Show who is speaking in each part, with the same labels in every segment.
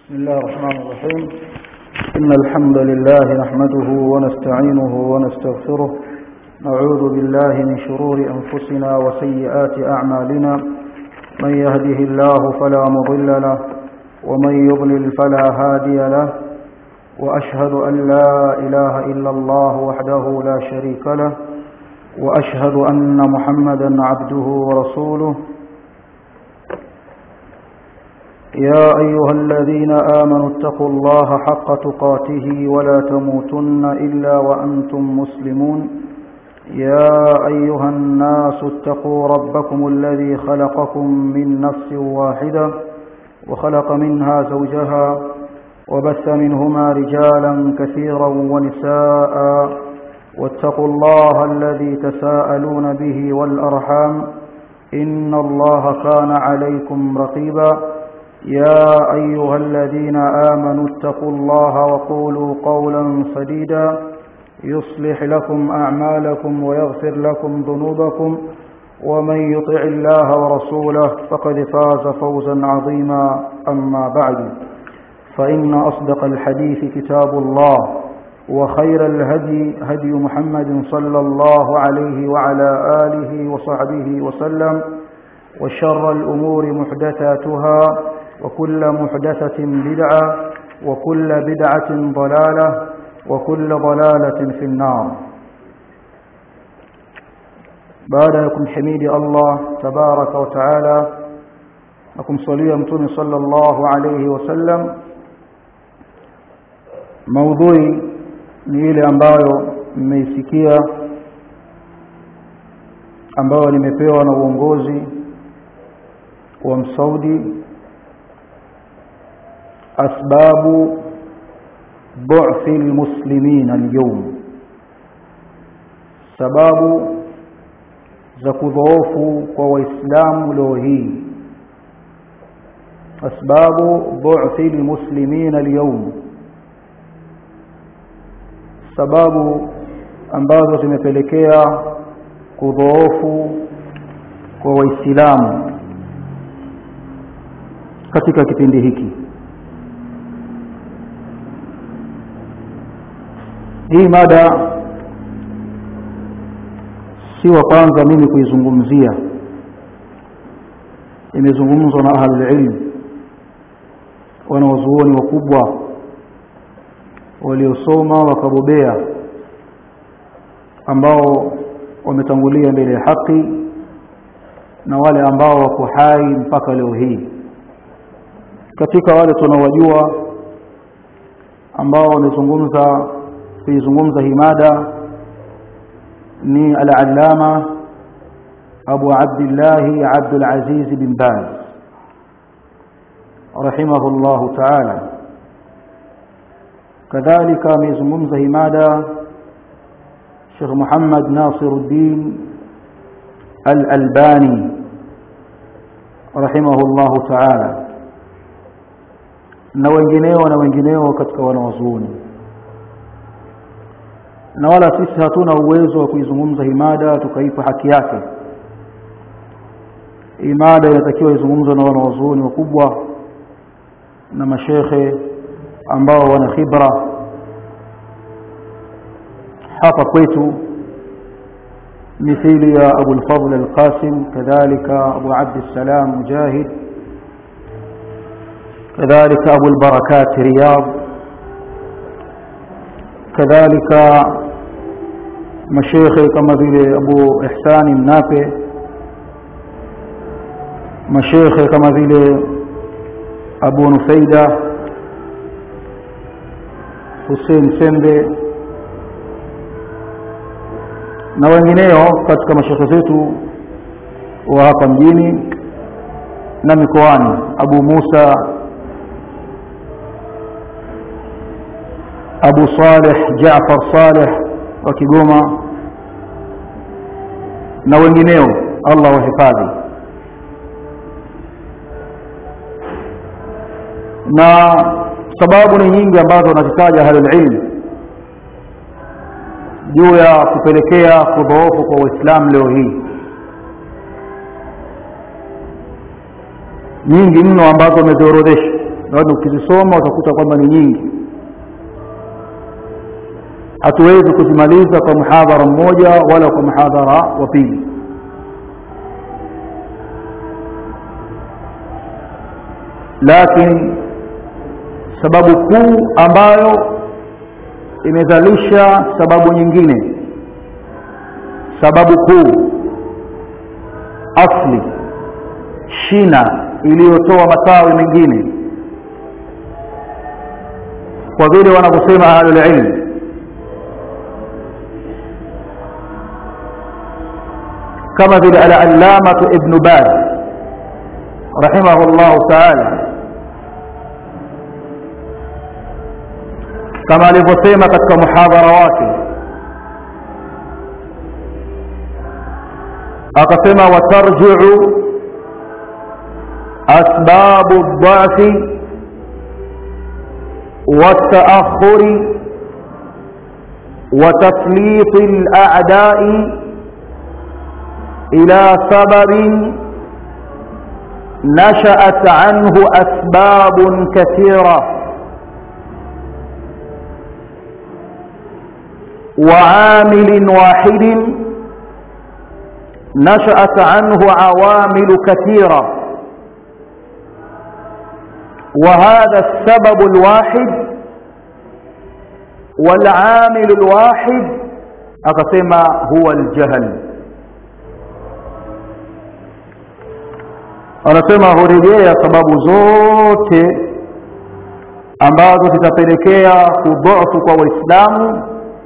Speaker 1: بسم الله الرحمن الرحيم إن الحمد لله نحمده ونستعينه ونستغفره نعوذ بالله من شرور أنفسنا وسيئات أعمالنا من يهده الله فلا مضل له ومن يضلل فلا هادي له وأشهد أن لا إله إلا الله وحده لا شريك له وأشهد أن محمدا عبده ورسوله يا أيها الذين آمنوا اتقوا الله حق تقاته ولا تموتن إلا وأنتم مسلمون يا أيها الناس اتقوا ربكم الذي خلقكم من نفس واحدة وخلق منها زوجها وبث منهما رجالا كثيرا ونساء واتقوا الله الذي تساءلون به والأرحام إن الله كان عليكم رقيبا يا أيها الذين آمنوا اتقوا الله وقولوا قولا سديدا يصلح لكم أعمالكم ويغفر لكم ذنوبكم ومن يطع الله ورسوله فقد فاز فوزا عظيما أما بعد فإن أصدق الحديث كتاب الله وخير الهدي هدي محمد صلى الله عليه وعلى آله وصحبه وسلم وشر الأمور محدثاتها وكل محدثة بدعة وكل بدعة ضلالة وكل ضلالة في النار بعدكم حميد الله تبارك وتعالى لكم صليا متون صلى الله عليه وسلم موضوعي ni ile ambayo mmeisikia ambayo nimepewa na uongozi wa msaudi أسباب ضعف المسلمين اليوم sababu za kudhoofu kwa waislamu leo hii asbabu dhu'fi lilmuslimin alyawm sababu ambazo zimepelekea kudhoofu kwa waislamu katika kipindi hiki hii mada si wa kwanza mimi kuizungumzia imezungumzwa na ahlulilm wanawazuoni wakubwa waliosoma wakabobea ambao wametangulia mbele ya haki na wale ambao wako hai mpaka leo hii katika wale tunawajua ambao wamezungumza kuizungumza hii mada ni al-allama Abu Abdullah Abdul Aziz bin Baz rahimahullah ta'ala kadhalika amezungumza hii mada Sheikh Muhammad Nasiruddin Al-Albani rahimahullah ta'ala na wengineo na wengineo katika wanawazuoni na wala sisi hatuna uwezo wa kuizungumza hii mada tukaipa haki yake hii mada inatakiwa izungumzwe na wanawazuoni wakubwa na mashekhe ambao wana khibra hapa kwetu mithili ya Abu al-Fadl al-Qasim kadhalika Abu Abd al-Salam Mujahid kadhalika Abu al-Barakat Riyadh kadhalika mashekhe kama vile Abu Ihsani Mnape mashekhe kama vile Abu Nufaida Hussein Sembe na wengineo katika mashekhe zetu wa hapa mjini na mikoani Abu Musa Abu Saleh Jaafar Saleh wa Kigoma na wengineo Allah wahifadhi na sababu ni nyingi ambazo wanazitaja ahlul ilm juu ya kupelekea kudhoofu kwa Uislamu leo hii nyingi mno ambazo wameziorodhesha naona ukizisoma utakuta kwamba ni nyingi hatuwezi kuzimaliza kwa mhadhara mmoja wala kwa mhadhara wa pili lakini sababu kuu ambayo imezalisha sababu nyingine sababu kuu asli shina iliyotoa matawi mengine kwa vile wanavyosema ahlulilm kama vile alallamatu ibnu baz rahimahu llahu taala kama alivyosema katika muhadhara wake akasema watarjiu asbabu ldhafi والتأخر وتسليط الأعداء إلى سبب نشأت عنه أسباب كثيرة وعامل واحد نشأت عنه عوامل كثيرة وهذا السبب الواحد والعامل الواحد akasema huwa aljahl anasema hurejea sababu zote ambazo zitapelekea kudhofu kwa waislamu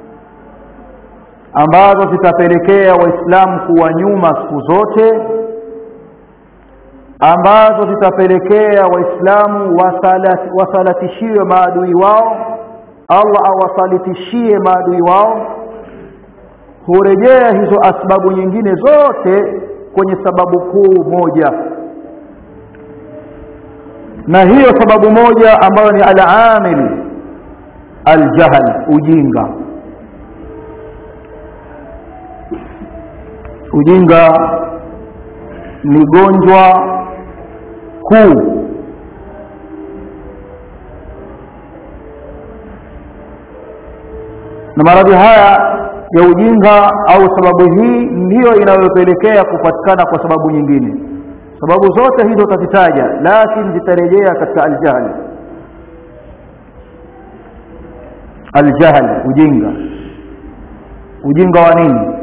Speaker 1: ambazo zitapelekea waislamu kuwa nyuma siku zote ambazo zitapelekea waislamu wasalatishiwe maadui wao allah awasalitishie maadui wao hurejea hizo asbabu nyingine zote kwenye sababu kuu moja na hiyo sababu moja ambayo ni alamili aljahl ujinga ujinga ni gonjwa kuu na maradhi haya ya ujinga au sababu hii ndiyo inayopelekea kupatikana kwa sababu nyingine sababu zote hizo utazitaja lakini zitarejea katika aljahl aljahl ujinga ujinga wa nini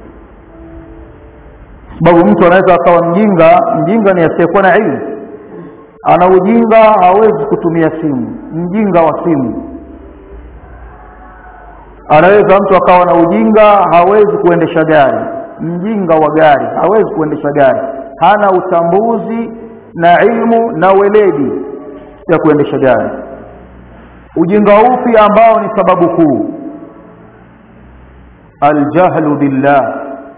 Speaker 1: sababu mtu anaweza akawa mjinga mjinga ni asiyekuwa na ilmu ana ujinga hawezi kutumia simu mjinga wa simu anaweza mtu akawa na ujinga hawezi kuendesha gari mjinga wa gari hawezi kuendesha gari hana utambuzi na ilmu na weledi ya kuendesha gari ujinga upi ambao ni sababu kuu aljahlu billah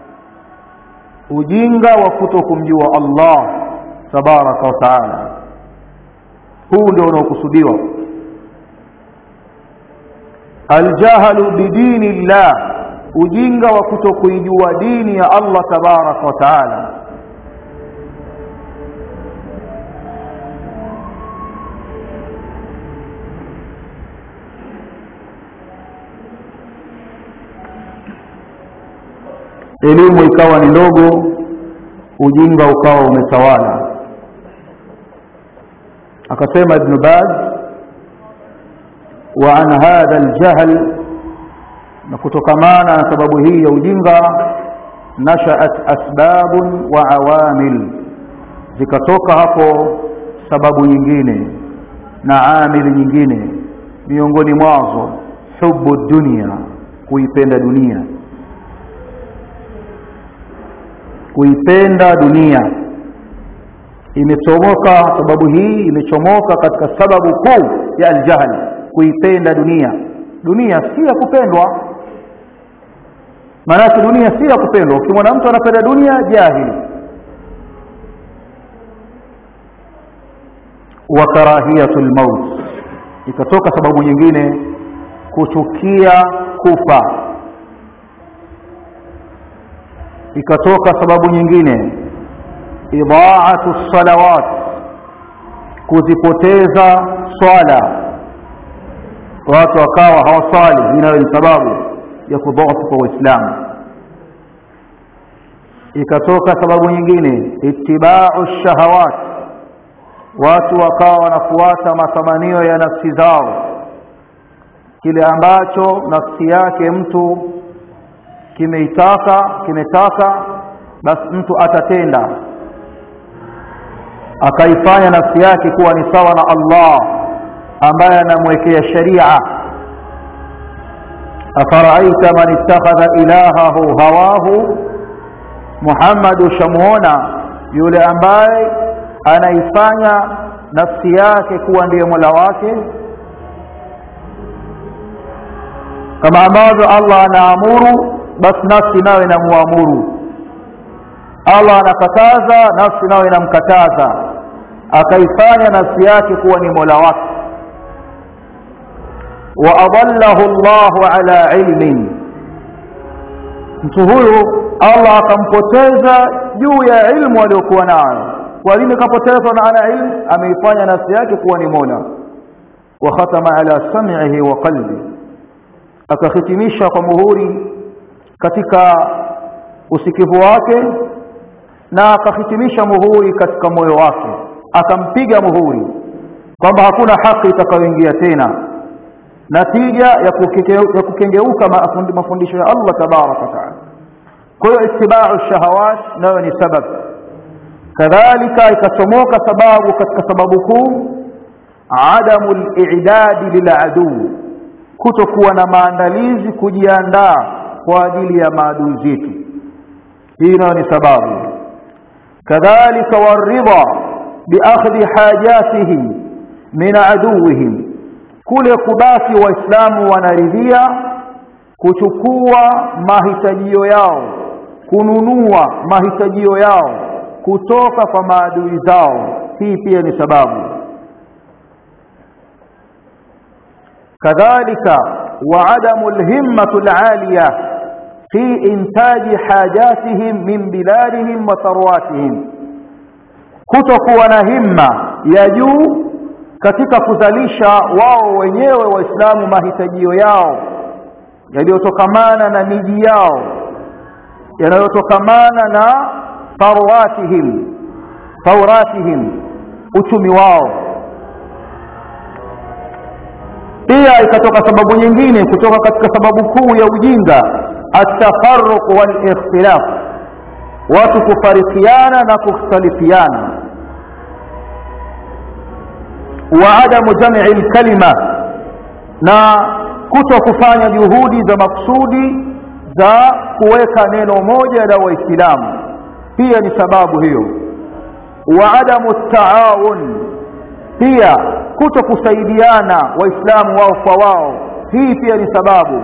Speaker 1: ujinga wa kuto kumjua Allah tabaraka wa taala huu ndio unaokusudiwa aljahlu bidini llah ujinga wa kuto kuijua dini ya Allah tabaraka wa taala elimu ikawa ni ndogo ujinga ukawa umetawala akasema ibn baz wa an hadha aljahl na kutokamana na sababu hii ya ujinga nashaat asbabun wa awamil zikatoka hapo sababu nyingine na amili nyingine miongoni mwazo hubu dunia kuipenda dunia kuipenda dunia imechomoka sababu hii imechomoka katika sababu kuu ya aljahli kuipenda dunia dunia si ya kupendwa maanake dunia si ya kupendwa ukimwona mtu anapenda dunia jahili wa karahiyatu lmaut ikatoka sababu nyingine kuchukia kufa ikatoka sababu nyingine idhaatu salawat kuzipoteza swala watu wakawa hawaswali hii nayo ni sababu ya kudhoofu kwa uislamu ikatoka sababu nyingine itibau shahawat watu wakawa wanafuata matamanio ya nafsi zao kile ambacho nafsi yake mtu kimeitaka kimetaka basi mtu atatenda akaifanya nafsi yake kuwa ni sawa na Allah ambaye anamwekea sharia afaraaita man ittakhadha ilahahu hawahu Muhammad ushamuona yule ambaye anaifanya nafsi yake kuwa ndiye mola wake kama ambavyo Allah anaamuru basi nafsi nayo inamuamuru Allah anakataza nafsi nayo inamkataza akaifanya nafsi yake kuwa ni mola wake wa adallahu Allahu ala ilmin mtu huyu Allah akampoteza juu ya ilmu aliyokuwa nayo kwa nini kapotezwa na ana ilmu ameifanya nafsi yake kuwa ni mola wa khatama ala sam'ihi wa qalbi akahitimisha kwa muhuri katika usikivu wake na akahitimisha muhuri katika moyo wake akampiga muhuri kwamba hakuna haki itakayoingia tena natija ya, ya kukengeuka mafundisho ya Allah tabaraka wa taala kwa hiyo itibau shahawat nayo ni sababu kadhalika ikachomoka sababu katika sababu kuu adamu al-i'dad lil'adu kutokuwa na maandalizi kujiandaa kwa ajili ya maadui zetu hii nayo ni sababu kadhalika waridha biakhdhi hajatihim min aduwihim kule kubaki waislamu wanaridhia kuchukua mahitajio yao kununua mahitajio yao kutoka kwa maadui zao hii pia ni sababu kadhalika wa adamu alhimmatu alaliya fi intaji hajatihim min biladihim wa tharwatihim kutokuwa na himma ya juu katika kuzalisha wao wenyewe waislamu mahitajio yao yaliyotokamana na miji yao yanayotokamana na tharwatihim thauratihim uchumi wao pia ikatoka sababu nyingine kutoka katika sababu kuu ya ujinga atafarruq wal ikhtilaf watu kufarikiana na kukhtalifiana wa adamu jam'i kalima na kuto kufanya juhudi za maksudi za kuweka neno moja la waislamu pia ni sababu hiyo wa adamu taawun pia kuto kusaidiana waislamu wao kwa wao hii pia ni sababu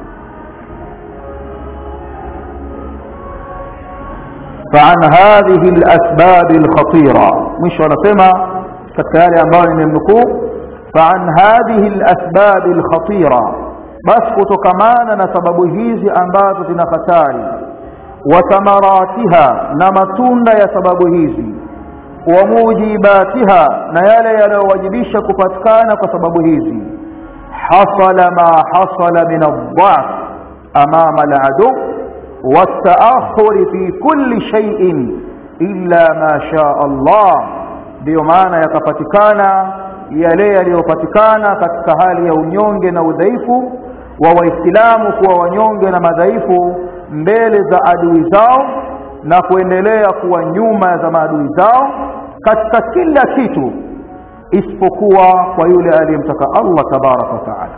Speaker 1: فعن هذه الأسباب الخطيرة مش ونسمع كالتالي أنباني من النكوب فعن هذه الأسباب الخطيرة بس كتكمانا نسبب هيزي أنبات خساري وثمراتها نمتون يا سبب هيزي وموجباتها نيالا يلوجبش كفتكان كسبب هيزي حصل ما حصل من الضعف أمام العدو والتأخر في كل شيء إلا ما شاء الله ndio maana yakapatikana yale yaliyopatikana katika hali ya unyonge na udhaifu wa waislamu kuwa wanyonge na madhaifu mbele za adui zao na kuendelea kuwa nyuma za maadui zao katika kila kitu isipokuwa kwa yule aliyemtaka Allah tabaraka wa taala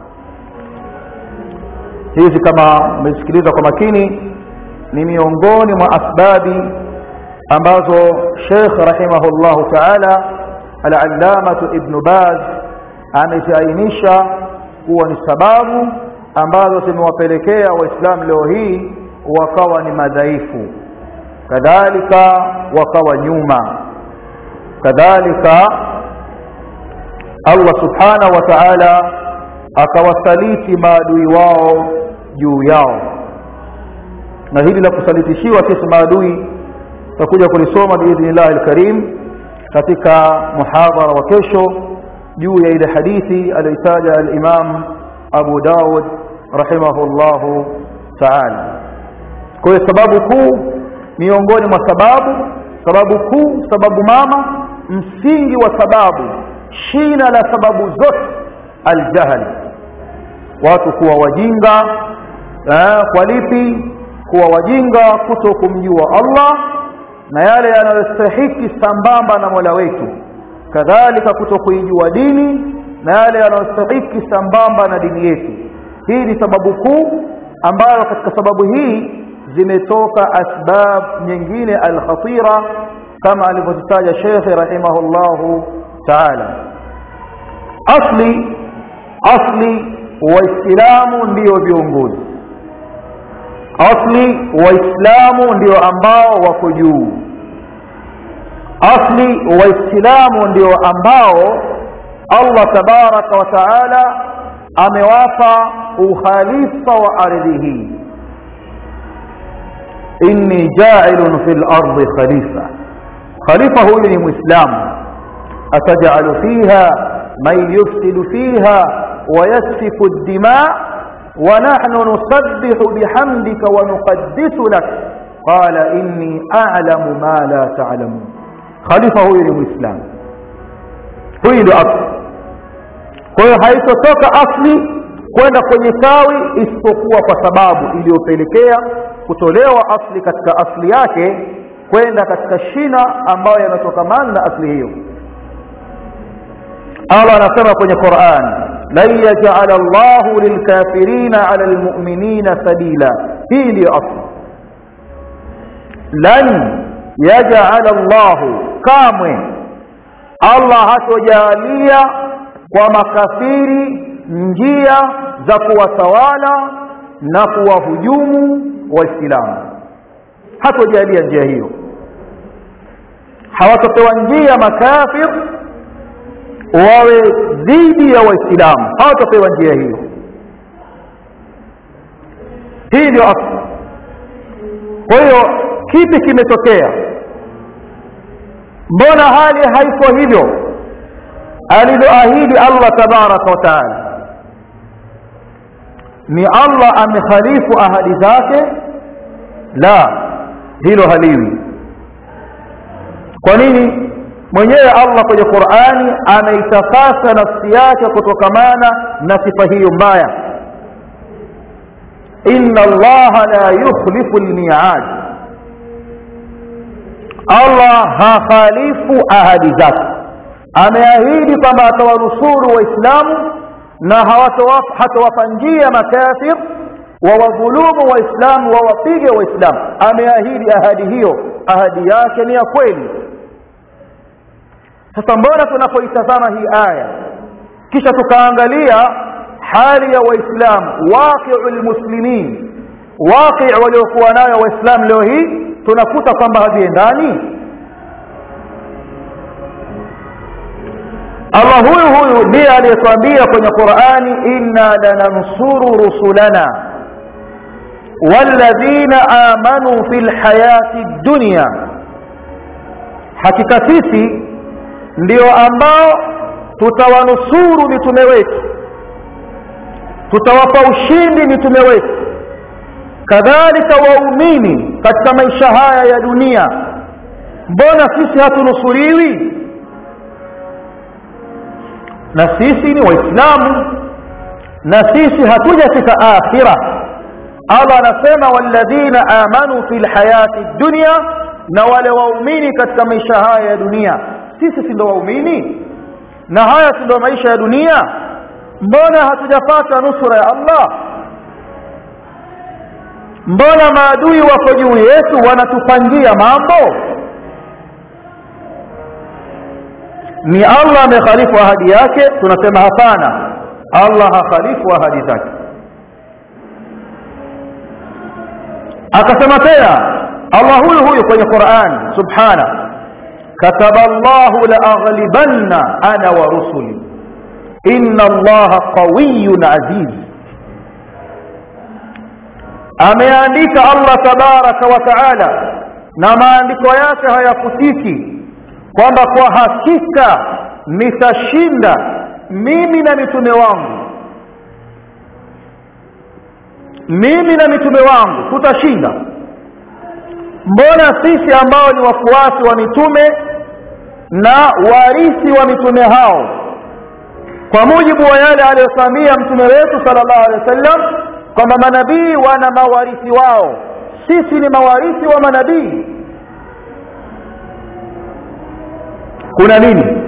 Speaker 1: hizi kama umesikiliza kwa makini ni miongoni mwa asbabi ambazo Sheikh rahimahullahu ta'ala al-allamatu Ibn Baz ameziainisha kuwa ni sababu ambazo zimewapelekea waislamu leo hii wakawa ni madhaifu kadhalika wakawa nyuma kadhalika Allah subhanahu wa ta'ala akawasaliti maadui wao juu yao na hili la kusalitishiwa sisi maadui tutakuja kulisoma biidhnillahi alkarim katika muhadhara wa kesho juu ya ile hadithi aliyotaja al-Imam Abu Dawud rahimahullahu ta'ala kwa hiyo sababu kuu miongoni mwa sababu sababu kuu sababu mama msingi wa sababu shina la sababu zote aljahl watu kuwa wajinga eh, kwa lipi kuwa wajinga kuto kumjua Allah na yale yanayostahiki sambamba na Mola wetu kadhalika kuto kuijua dini na yale yanayostahiki sambamba na dini yetu hii ni sababu kuu ambayo katika sababu hii zimetoka asbab nyingine alkhatira kama alivyozitaja Sheikh rahimahullahu ta'ala asli asli waislamu ndio viongozi asli waislamu ndio ambao wako juu asli waislamu ndio ambao Allah tabaraka wa taala amewapa ukhalifa wa ardhi hii inni ja'ilun fil ardi khalifa khalifa huyu ni muislamu atajalu fiha man yufsidu fiha ويسفك الدماء ونحن نسبح بحمدك ونقدس لك قال إني أعلم ما لا تعلمون خليفة هو الإسلام هو الأصل kwa hiyo haitotoka asli kwenda kwenye tawi isipokuwa kwa sababu iliyopelekea kutolewa asli katika asli yake kwenda katika shina ambayo yanatokamana na asli hiyo Allah anasema kwenye Qur'an lan yaj'ala Allahu lilkafirina 'ala almu'minina sabila hii ndio asli lan yaj'ala Allahu kamwe Allah hatojalia kwa makafiri njia za kuwatawala na kuwahujumu waislamu hatojalia njia hiyo hawatopewa njia makafir wawe dhidi ya waislamu hawatapewa njia hiyo hii ndio asli kwa hiyo kipi kimetokea mbona hali haiko hivyo alivyoahidi Allah tabaraka wa taala ni Allah amekhalifu ahadi zake la hilo haliwi kwa nini mwenyewe Allah kwenye Qur'ani ameitakasa nafsi yake kutokamana na sifa hiyo mbaya inna Allah la yukhlifu al-mi'ad Allah hakhalifu ahadi zake ameahidi kwamba atawanusuru waislamu na hatawapa njia makafir wawadhulumu waislamu wawapige waislamu ameahidi ahadi hiyo ahadi yake ni ya kweli sasa mbona tunapoitazama hii aya kisha tukaangalia hali ya waislamu waqi'ul muslimin waqi' waliokuwa nayo waislamu leo hii tunakuta kwamba haviendani Allah huyu huyu ndiye aliyetuambia kwenye Qur'ani inna lanansuru rusulana walladhina amanu fil hayati dunya hakika sisi ndio ambao tutawanusuru mitume wetu tutawapa ushindi mitume wetu kadhalika waumini katika maisha haya ya dunia mbona sisi hatunusuriwi na sisi ni waislamu na sisi hatujafika akhira Allah anasema walladhina amanu fil hayati dunya na wale waumini katika maisha haya ya dunia sisi si ndio waumini na haya si ndio maisha ya dunia mbona hatujapata nusura ya Allah mbona maadui wako juu yetu wanatupangia mambo ni Allah amekhalifu ahadi yake tunasema hapana Allah hakhalifu ahadi zake akasema tena Allah huyu huyu kwenye Qur'an subhana kataba Allah la aghlibanna ana wa rusuli inna Allah qawiyyun aziz ameandika Allah tabaraka wa taala na maandiko yake hayafutiki kwamba kwa hakika nitashinda mimi na mitume wangu mimi na mitume wangu tutashinda mbona sisi ambao ni wafuasi wa mitume na warithi wa mitume hao kwa mujibu wa yale aliyosamia mtume wetu sallallahu alaihi wasallam kwamba manabii wana mawarithi wao sisi ni mawarithi wa manabii kuna nini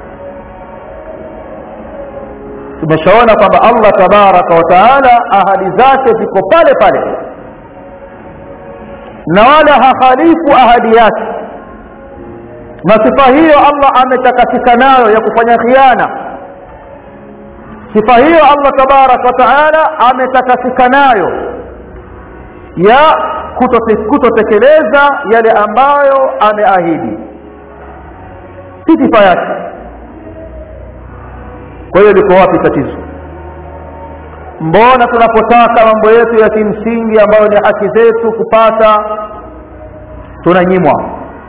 Speaker 1: tumeshaona kwamba allah tabaraka wa taala ahadi zake ziko pale pale na wala hahalifu ahadi yake na sifa hiyo allah ametakasika nayo ya kufanya khiana sifa hiyo allah tabaraka wa taala ametakasika nayo ya kutotekeleza yale ambayo ameahidi si sifa yake kwa hiyo liko wapi tatizo mbona tunapotaka mambo yetu ya kimsingi ambayo ni haki zetu kupata tunanyimwa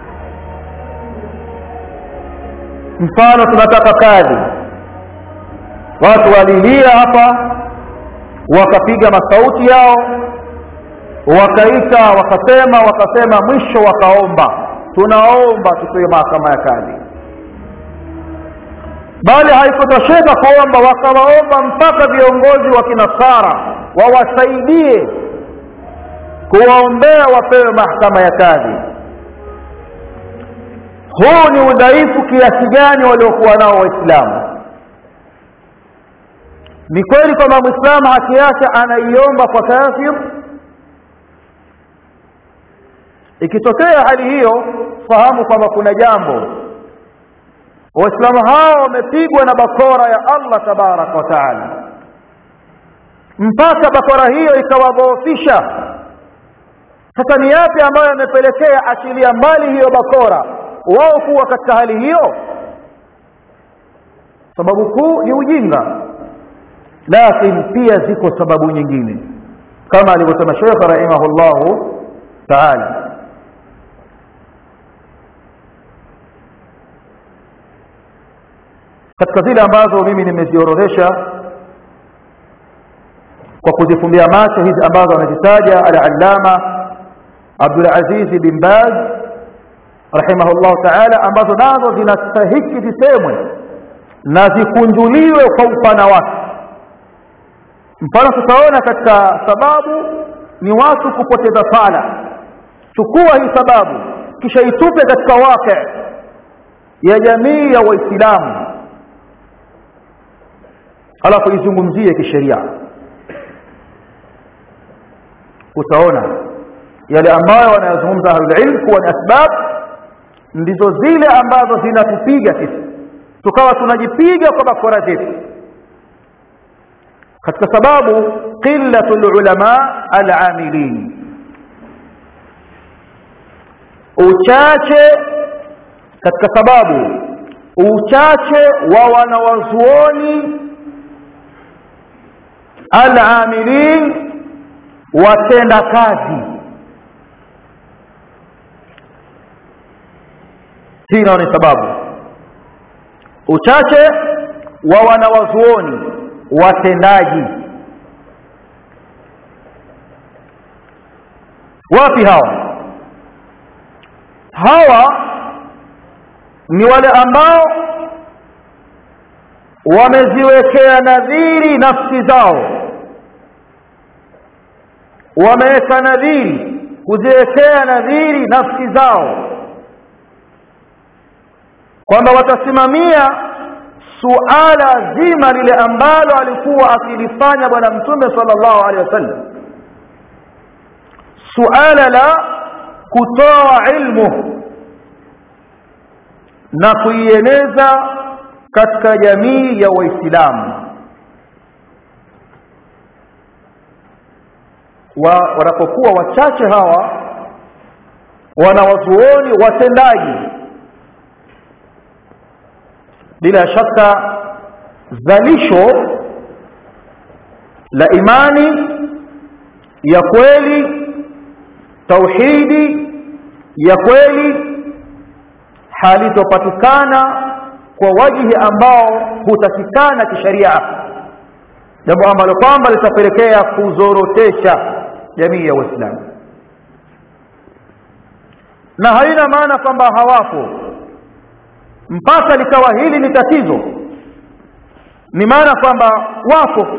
Speaker 1: mfano tunataka kazi watu walilia hapa wakapiga masauti yao wakaita wakasema wakasema mwisho wakaomba tunaomba tupewe mahakama ya kazi bali haikutosheka kuomba wakawaomba mpaka viongozi wa kinasara wawasaidie kuwaombea wapewe mahakama ya kadhi huu ni udhaifu kiasi gani waliokuwa nao waislamu ni kweli kwamba mwislamu haki yake anaiomba kwa kafir ikitokea hali hiyo fahamu kwamba kuna jambo waislamu hao wamepigwa na bakora ya allah tabaraka wa taala mpaka bakora hiyo ikawadhoofisha sasa ni yapi ambayo yamepelekea achilia mbali hiyo bakora wao kuwa katika hali hiyo sababu kuu ni ujinga lakini pia ziko sababu nyingine kama alivyosema shekh rahimahullahu taala katika zile ambazo mimi nimeziorodhesha kwa kuzifumbia macho hizi ambazo amezitaja al-allama Abdulaziz bin Baz rahimahullah taala ambazo nazo zinastahiki zisemwe na zikunjuliwe kwa upana wake mfano tutaona katika sababu ni watu kupoteza sala chukua hii sababu kisha itupe katika wake ya jamii ya waislamu alafu izungumzie kisheria utaona yale ambayo wanayozungumza ahlulilm kuwa ni asbab ndizo zile ambazo zinatupiga sisi tukawa tunajipiga kwa bakora zetu katika sababu qillatu lulama alamilin uchache katika sababu uchache wa wanawazuoni alamilin watenda kazi hii nao ni sababu uchache wa wanawazuoni watendaji wapi hawa hawa ni wale ambao wameziwekea nadhiri nafsi zao wameweka nadhiri kuziwekea nadhiri nafsi zao kwamba watasimamia suala zima lile ambalo alikuwa akilifanya bwana mtume sallallahu alaihi wasallam suala la kutoa ilmu na kuieneza katika jamii ya waislamu wa, wanapokuwa wachache hawa wanawazuoni watendaji bila shaka zalisho la imani ya kweli tauhidi ya kweli halitopatikana kwa wajihi ambao hutakikana kisheria jambo ambalo kwamba litapelekea kuzorotesha jamii ya waislamu na haina maana kwamba hawapo mpaka likawa hili ni tatizo ni maana kwamba wapo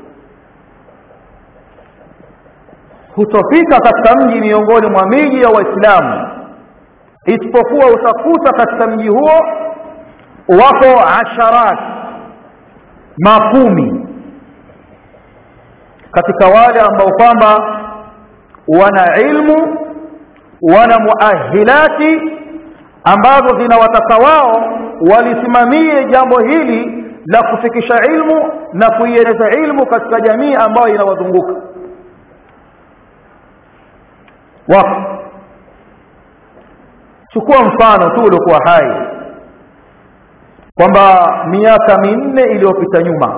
Speaker 1: hutofika katika mji miongoni mwa miji ya waislamu isipokuwa utakuta katika mji huo wako asharat makumi katika wale ambao kwamba wana ilmu wana muahilati ambazo zinawataka wao walisimamie jambo hili la kufikisha ilmu na kuieneza ilmu katika jamii ambayo inawazunguka wapo chukua mfano tu uliokuwa hai kwamba miaka minne iliyopita nyuma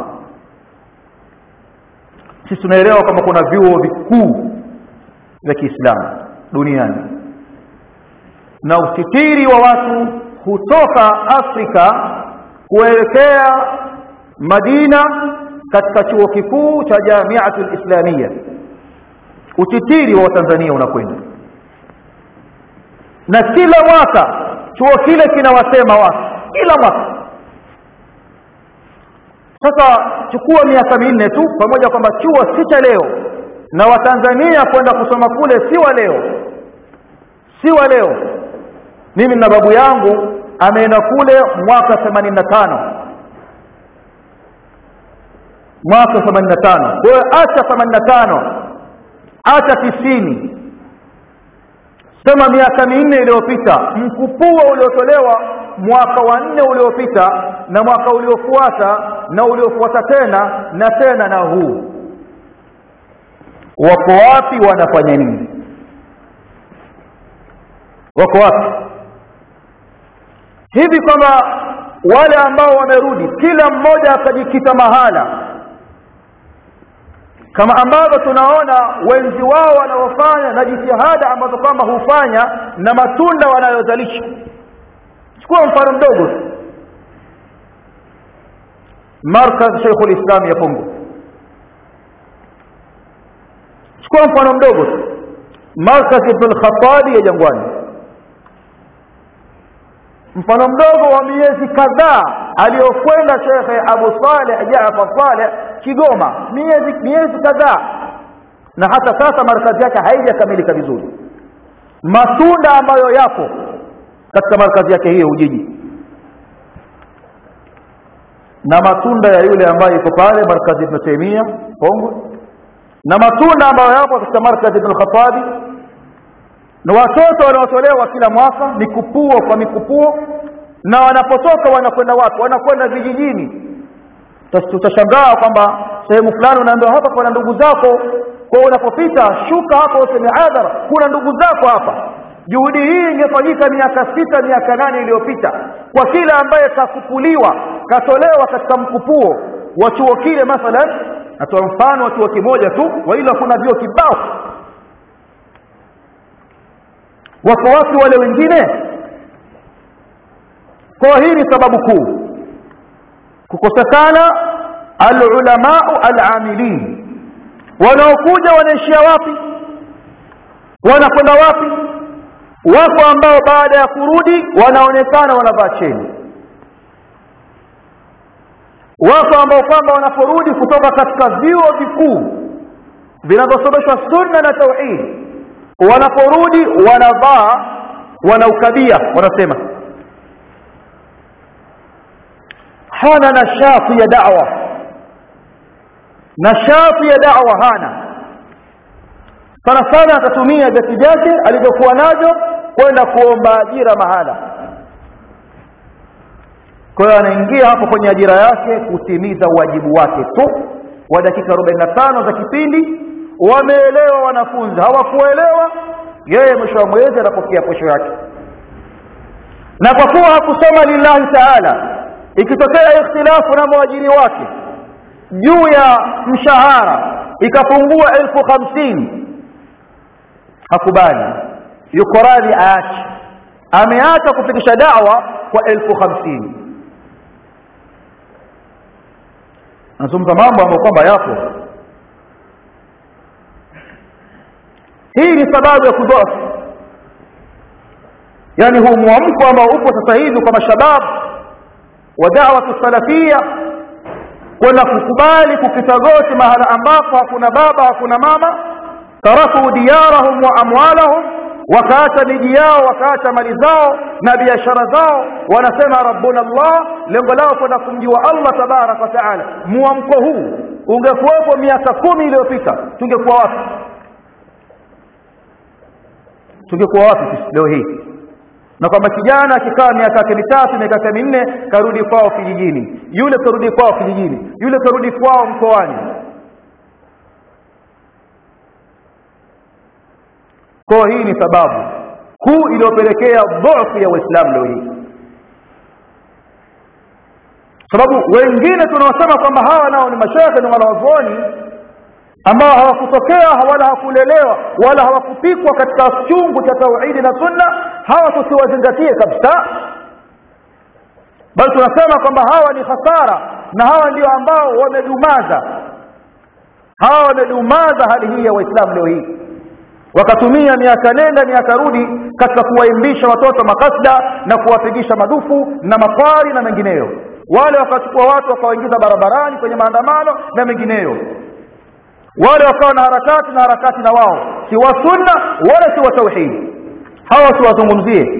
Speaker 1: sisi tunaelewa kwamba kuna vyuo vikuu vya Kiislamu duniani na usitiri wa watu hutoka Afrika kuelekea Madina katika chuo kikuu cha Jamiatul Islamia utitiri wa Tanzania unakwenda na kila mwaka chuo kile kinawasema watu kila mwaka sasa chukua miaka minne tu pamoja kwamba chuo si cha leo na watanzania kwenda kusoma kule si wa leo si wa leo mimi na babu yangu ameenda kule mwaka 85 mwaka 85 kwa hiyo acha 85 acha 90 sema miaka minne iliyopita mkupuo uliotolewa mwaka wa nne uliopita na mwaka uliofuata na uliofuata tena na tena na huu wako wapi wanafanya nini wako wapi hivi kwamba wale ambao wamerudi kila mmoja akajikita mahala kama ambavyo tunaona wenzi wao wanaofanya na jitihada ambazo kwamba hufanya na matunda wanayozalisha chukua mfano mdogo markaz Sheikhul Islam ya Pongo chukua mfano mdogo markaz Ibn Khattabi ya Jangwani mfano mdogo wa miezi kadhaa aliyokwenda Sheikh Abu Saleh Jaafar Saleh Kigoma miezi miezi kadhaa na hata sasa markazi yake haijakamilika vizuri matunda ambayo yapo katika markazi yake hiyo Ujiji na matunda ya yule ambaye yuko pale markazi Ibn Taymiyyah Pongwe na matunda ambayo yapo katika markazi Ibn Khattabi na watoto wanaotolewa kila mwaka mikupuo kwa mikupuo na wanapotoka wanakwenda wapi wanakwenda vijijini tutashangaa kwamba sehemu fulani unaambiwa hapa kuna ndugu zako kwa unapopita shuka hapo useme adhara kuna ndugu zako hapa juhudi hii ingefanyika miaka sita miaka nane iliyopita kwa kila ambaye kafukuliwa katolewa katika mkupuo wa chuo kile mathalan natoa mfano wa chuo kimoja tu waila kuna vyuo kibao wako wapi wale wengine kwa hii ni sababu kuu kukosekana alulamau alamilin wanaokuja wanaishia wapi wanakwenda wapi wako ambao baada ya kurudi wanaonekana wanavaa cheni wako ambao kwamba wanaporudi kutoka katika vyuo vikuu vinavyosomeshwa sunna na tauhid wanaporudi wanavaa wanaukabia wanasema hana nashati ya da'wa nashati ya da'wa hana sana sana atatumia vyeti vyake alivyokuwa navyo kwenda kuomba ajira mahala kwa hiyo anaingia hapo kwenye ajira yake kutimiza wajibu wake tu wa dakika 45 za kipindi wameelewa wanafunzi hawakuelewa yeye mwisho wa mwezi anapokea posho yake na kwa kuwa hakusoma lillahi taala ikitokea ikhtilafu na mwajiri wake juu ya mshahara ikapungua elfu hamsini hakubali yuko radhi aache ameacha kufikisha dawa kwa elfu hamsini anazungumza mambo ambayo kwamba yapo hii ni sababu ya kudhofu yani huu mwamko ambao upo sasa hivi kwa mashabab wa da'watu salafia kwenda kukubali kukita goti mahala ambapo hakuna baba hakuna mama taraku diyarahum wa amwalahum wakaacha miji yao wakaacha mali zao na biashara zao wanasema rabbuna allah lengo lao kwenda kumjua allah tabaraka wa taala mwamko huu ungekuwepo miaka kumi iliyopita tungekuwa wapi tungekuwa wapi sisi leo hii na kwamba kijana akikaa miaka yake mitatu miaka yake minne karudi kwao kijijini yule karudi kwao kijijini yule karudi kwao mkoani kwa hii ni sababu kuu iliyopelekea dhaifu ya waislamu leo hii sababu wengine tunaosema kwamba hawa nao ni mashekhe ni wanawazuoni ambao hawakutokea wala hawakulelewa wala hawakupikwa katika chungu cha tauhidi na sunna hawa tusiwazingatie kabisa bali tunasema kwamba hawa ni hasara na hawa ndio ambao wamedumaza hawa wamedumaza hali hii ya waislamu leo hii wakatumia miaka nenda miaka rudi katika kuwaimbisha watoto makasda na kuwapigisha madufu na makwari na mengineyo wale wakachukua watu wakawaingiza barabarani kwenye maandamano na mengineyo wale wakawa na harakati na harakati na wao si wa sunna wala si wa tauhidi hawa siwazungumzie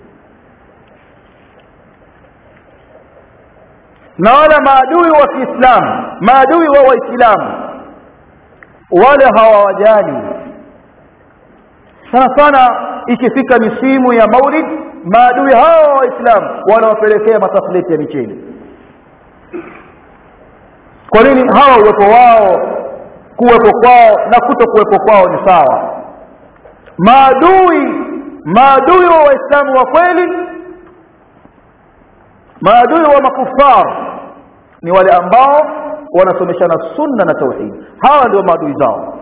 Speaker 1: na wala maadui wa kiislamu maadui wa waislamu wale hawawajali sana sana ikifika misimu ya maulid maadui hawa wa waislamu wanawapelekea matafleti ya micheni kwa nini hawa uwepo wao kuwepo kwao na kuto kuwepo kwao ni sawa maadui maadui wa waislamu wa kweli maadui wa makufar ni wale ambao wanasomeshana sunna na tauhid hawa ndio maadui zao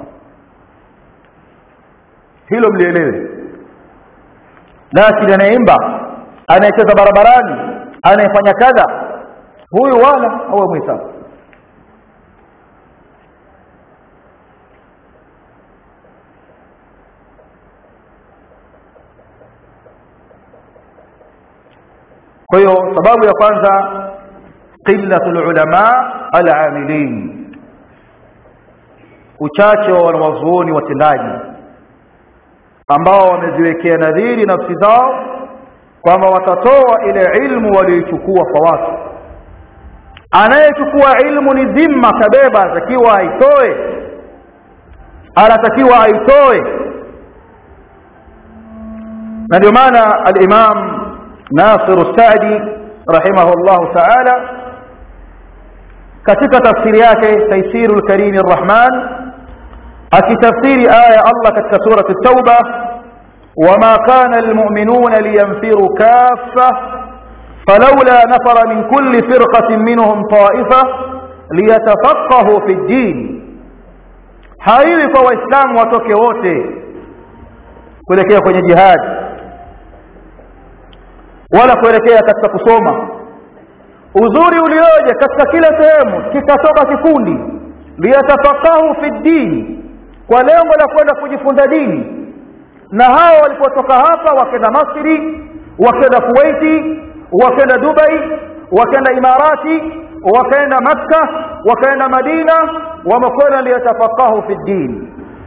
Speaker 1: hilo mlielewe lakini anayeimba anayecheza barabarani anayefanya kadha huyu wala hawa mwislamu kwa hiyo sababu ya kwanza qillatul ulama alamilin uchache wa wanawazuoni watendaji ambao wameziwekea nadhiri nafsi zao kwamba watatoa ile ilmu walioichukua kwa watu anayechukua ilmu ni dhimma kabeba anatakiwa aitoe anatakiwa aitoe na ndio maana al-Imam ناصر السعدي رحمه الله تعالى katika tafsiri yake تيسير الكريم الرحمن akitafsiri aya Allah katika sura at-Tauba wama kana almu'minuna liyanfiru kaffa falawla nafara min kulli firqatin minhum ta'ifa liyatafaqahu fi ad-din haiwi kwa waislamu watoke wote kuelekea kwenye jihad wala kuelekea katika kusoma uzuri ulioje katika kila sehemu kikatoka kikundi liyatafakahu fi dini kwa lengo la kwenda kujifunza dini na hao walipotoka hapa wakenda Masri wakenda Kuwaiti wakenda Dubai wakenda Imarati wakaenda Makka wakaenda Madina wamekwenda liyatafakahu fi dini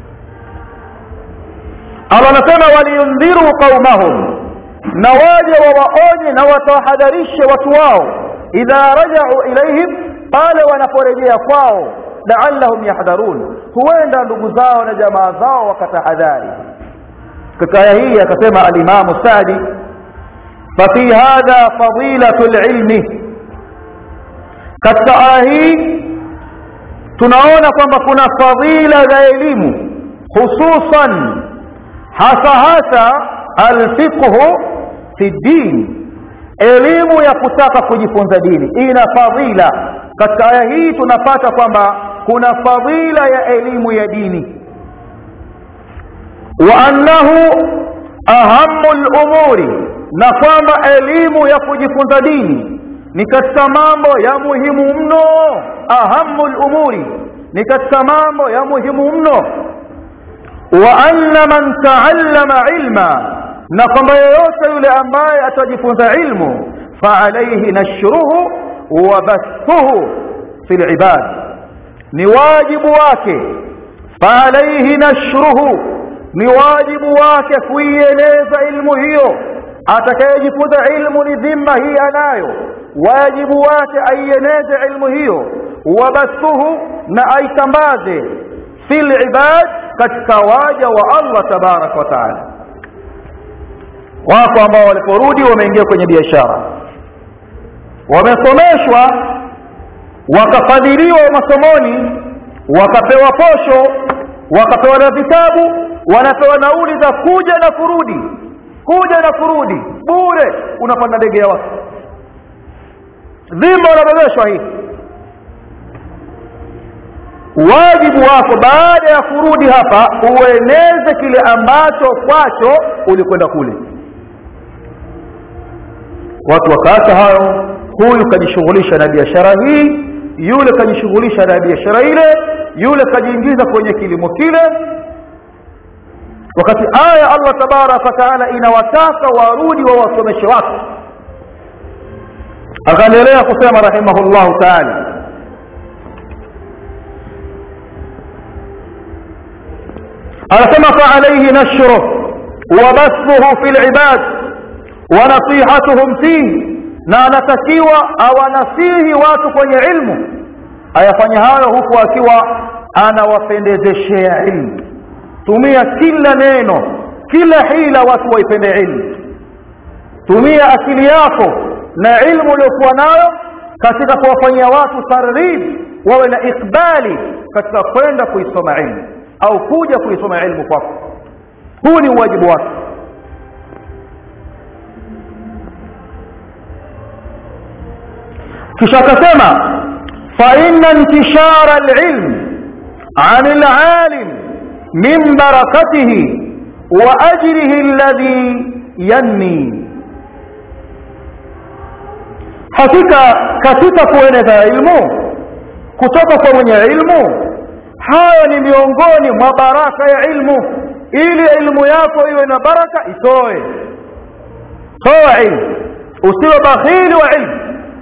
Speaker 1: Allah anasema waliyundhiru qaumahum na waje wawaonye na watawahadharishe watu wao idha rajau ilaihim pale wanaporejea kwao laallahum yahdharun huenda ndugu zao na jamaa zao wakatahadhari katika aya hii akasema alimamu sadi fafi hadha fadilatu lilmi katika aya hii tunaona kwamba kuna fadila za elimu hususan hasa hasa alfiqhu fi din elimu ya kutaka kujifunza dini ina fadhila katika aya hii tunapata kwamba kuna fadhila ya elimu ya dini wa annahu ahamu lumuri na kwamba elimu ya kujifunza dini ni katika mambo ya muhimu mno ahamu lumuri ni katika mambo ya muhimu mno wa anna man taallama ilma na kwamba yeyote yule ambaye atajifunza ilmu faalaihi nashruhu wa bathuhu fi libad ni wajibu wake faalaihi nashruhu ni wajibu wake kuieleza ilmu hiyo atakayejifunza ilmu ni dhima hii anayo wajibu wake aieneze ilmu hiyo wabathuhu na aitambaze fi libad katika waja wa allah tabaraka wa taala wako ambao waliporudi wameingia kwenye biashara wamesomeshwa wakafadhiliwa masomoni wakapewa posho wakapewa na vitabu wanapewa nauli za kuja na kurudi kuja na kurudi bure unapanda ndege ya watu dhima unabebeshwa hii wajibu wako baada ya kurudi hapa ueneze kile ambacho kwacho ulikwenda kule watu wakaacha hayo huyu kajishughulisha na biashara hii yule kajishughulisha na biashara ile yule kajiingiza kwenye kilimo kile wakati aya allah tabaraka wataala inawataka warudi wawasomeshe watu akaendelea kusema rahimahullahu taala anasema faalaihi nashruh wabathuhu fi libad wanasihatuhum fihi na anatakiwa awanasihi watu kwenye ilmu ayafanya hayo huku akiwa anawapendezeshea ilmu tumia kila neno kila hila watu waipende ilmu tumia akili yako na ilmu uliokuwa nayo katika kuwafanyia watu targhib wawe na ikbali katika kwenda kuisoma ilmu au kuja kuisoma ilmu kwako huu ni uwajibu wake kisha akasema faina intishara alilm an alalim min barakatihi wa ajrihi alladhi yanni hakika katika kueneza ilmu kutoka kwa mwenye ilmu hayo ni miongoni mwa baraka ya ilmu ili ilmu yako iwe na baraka itoe toa ilmu usiwe bakhili wa ilmu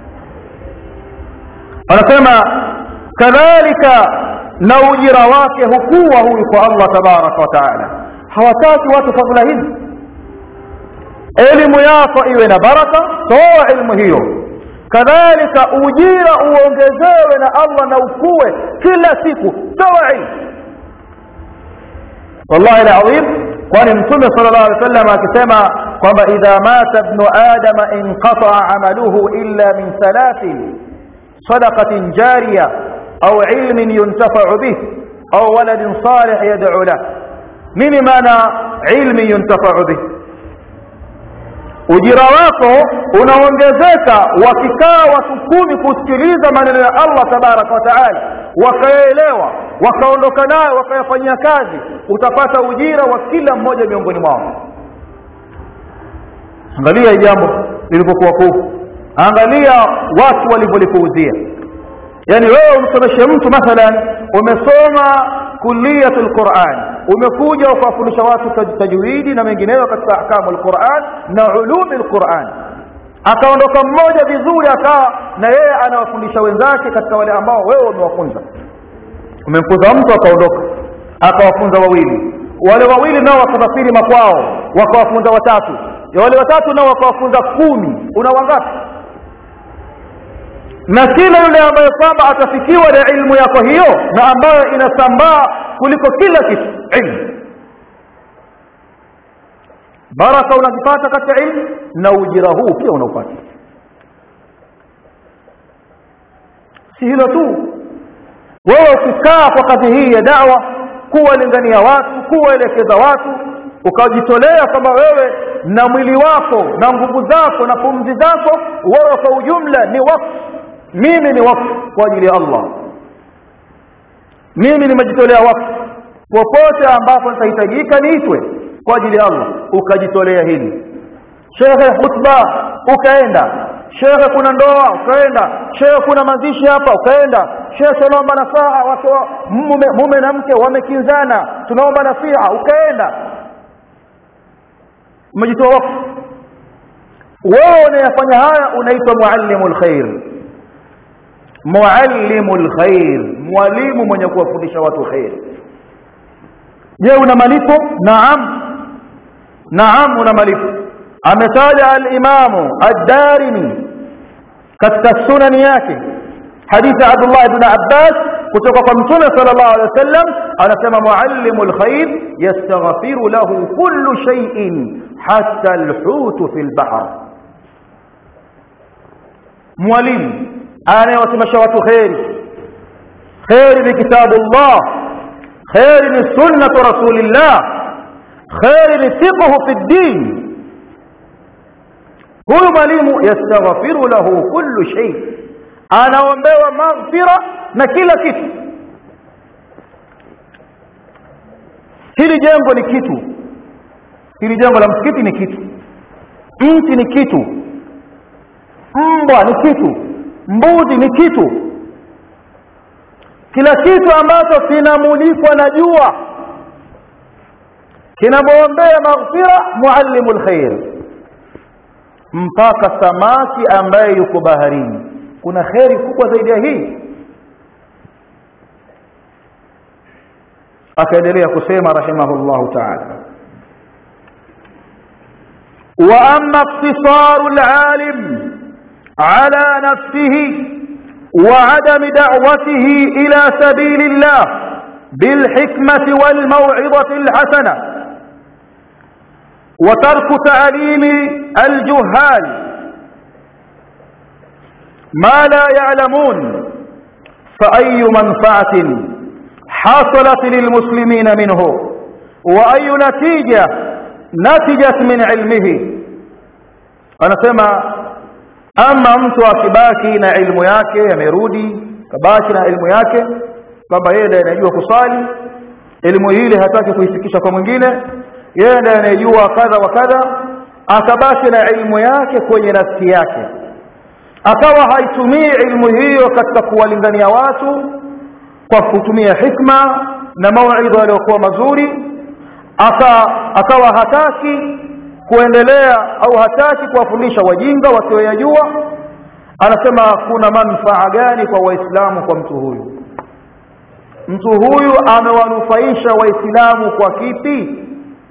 Speaker 1: anasema kadhalika na ujira wake hukuwa huyu kwa allah tabaraka wa taala hawataki watu fadhila hizi elimu yako iwe na baraka toa ilmu hiyo kadhalika ujira uongezewe na allah na ukue kila siku toa ilmu wallahi alazim kwani mtume sala llahu alih wasallam akisema kwamba idha mata bnu adama inqataa amaluhu illa min thalathin صدقة جارية أو علم ينتفع به أو ولد صالح يدعو له من معنى علم ينتفع به ujira wako unaongezeka wakikaa watu kumi kusikiliza maneno ya allah tabaraka wataala wakayaelewa wakaondoka nayo wakayafanyia kazi utapata ujira wa kila mmoja miongoni mwao angalia hii jambo lilivyokuwa kuu angalia watu walivyolipuuzia yaani wewe umsomeshe mtu mathalan umesoma kuliyatu lquran umekuja ukawafundisha watu tajwidi na mengineyo katika ahkamu lquran na ulumi lquran akaondoka mmoja vizuri akawa na yeye anawafundisha wenzake katika wale ambao wewe umewafunza umemfunza mtu akaondoka akawafunza wawili wale wawili nao wakasafiri makwao wakawafunza watatu wale watatu nao wakawafunza kumi una wangapi na kila yule ambaye kwamba atafikiwa na ilmu yako hiyo na ambayo inasambaa kuliko kila kitu ilmu baraka unazipata katika ilmu na ujira huu pia unaupata si hilo tu wewe ukikaa kwa kazi hii ya dawa kuwalingania watu kuwaelekeza watu ukajitolea kwamba wewe na mwili wako na nguvu zako na pumzi zako wewe kwa ujumla ni wakfu mimi ni wakfu kwa ajili ya allah mimi nimejitolea wakfu popote ambapo nitahitajika niitwe kwa ajili ya allah ukajitolea hili shekhe hutba ukaenda shekhe kuna ndoa ukaenda shekhe kuna mazishi hapa ukaenda shekhe tunaomba nasaha wake wa, mume, mume na mke wamekinzana tunaomba nasiha ukaenda umejitoa wakfu wewe unayafanya haya unaitwa muallimu lkhair muallimu lkhair mwalimu mwenye kuwafundisha watu kheri je una malipo naam naam una malipo ametaja alimamu ad-darimi katika sunani yake hadithi abdullah ibn abbas kutoka kwa mtume sallallahu alaihi wasallam anasema muallimu lkhair yastaghfiru lahu kullu shay'in hatta alhut fi albahr mwalimu anayewasemesha watu kheri kheri ni kitabullah kheri ni sunnatu rasulillah kheri ni fiqhu fi ddin huyu mwalimu yastaghfiru lahu kullu shay anaombewa maghfira na kila kitu hili jengo ni kitu hili jengo la msikiti ni kitu mti ni kitu mbwa ni kitu mbuzi ni kitu kila kitu ambacho kinamulikwa na jua kinamwombea maghfira muallimu lkhair mpaka samaki ambaye yuko baharini kuna kheri kubwa zaidi ya hii akaendelea kusema rahimahullahu taala wa amma iktisaru alalim ala nafsihi وعدم دعوته إلى سبيل الله بالحكمة والموعظة الحسنة وترك تعليم الجهال ما لا يعلمون فأي منفعة حصلت للمسلمين منه وأي نتيجة نتجت من علمه أنا سمع ama mtu akibaki na ilmu yake amerudi kabaki na ilmu yake kwamba yeye ndiye anajua kusali elimu ile hataki kuifikisha kwa mwingine yeye ndiye anayejua kadha wa kadha akabaki na ilmu yake kwenye nafsi yake akawa haitumii ilmu hiyo katika kuwalingania watu kwa kutumia hikma na mauidha yaliyokuwa mazuri aka akawa hataki kuendelea au hataki kuwafundisha wajinga wasioyajua anasema kuna manufaa gani kwa waislamu kwa mtu huyu mtu huyu amewanufaisha waislamu kwa kipi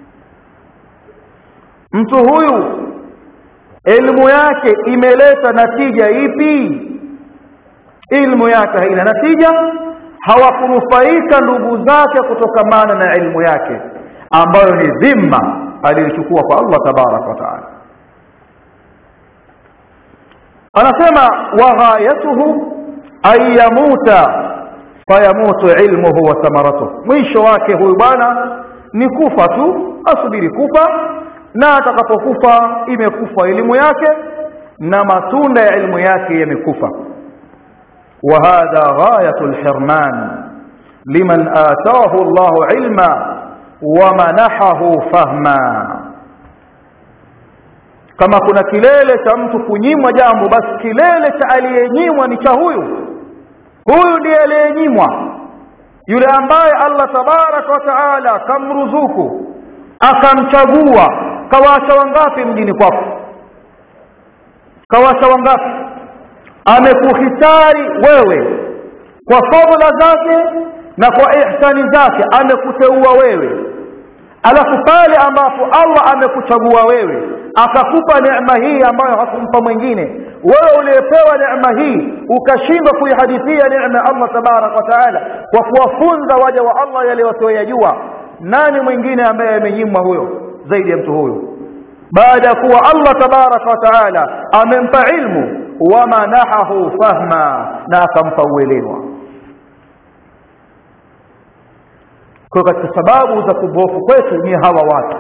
Speaker 1: mtu huyu elimu yake imeleta natija ipi ilmu yake haina natija hawakunufaika ndugu zake kutokamana na ilmu yake ambayo ni dhima aliyochukua kwa Allah tabarak wa taala anasema wa ghayatuhu an yamuta fayamutu ilmuhu wa thamaratuhu mwisho wake huyu bwana ni kufa tu asubiri kufa na atakapokufa imekufa elimu yake na matunda ya ilmu yake yamekufa وهذا غاية الحرمان لمن آتاه الله علما ومنحه فهما kama kuna kilele cha mtu kunyimwa jambo basi kilele cha aliyenyimwa ni cha huyu huyu ndiye aliyenyimwa yule ambaye Allah tabaraka wa taala kamruzuku akamchagua kawaacha wangapi mjini kwako kawaacha wangapi amekuhitari wewe kwa fadhila zake na kwa ihsani zake amekuteua wewe alafu pale ambapo Allah amekuchagua wewe akakupa neema hii ambayo hakumpa mwingine wewe uliyepewa neema hii ukashindwa kuihadithia neema ya Allah tabarak wa taala kwa kuwafunza waja wa Allah yale wasioyajua nani mwingine ambaye amenyimwa huyo zaidi ya mtu huyo baada ya kuwa Allah tabarak wa taala amempa ilmu wamanahahu fahma na akampa uelewa kwa katika sababu za kubofu kwetu ni hawa watu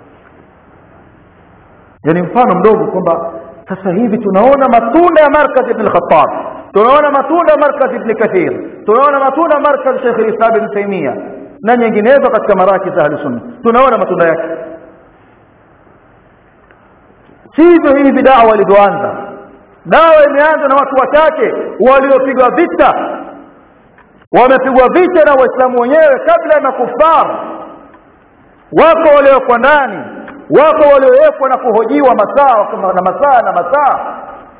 Speaker 1: yani mfano mdogo kwamba sasa hivi tunaona matunda ya markaz ibn al-Khattab tunaona matunda ya markaz ibn Kathir tunaona matunda ya markaz Sheikh Islam ibn Taymiyyah na nyinginezo katika maraki za sunna tunaona matunda yake sivyo hivi dawa ilivyoanza dawa imeanza na watu wachache waliopigwa vita wamepigwa vita na waislamu wenyewe kabla ya makufar wako waliowekwa ndani wako waliowekwa na kuhojiwa masaa na masaa na masaa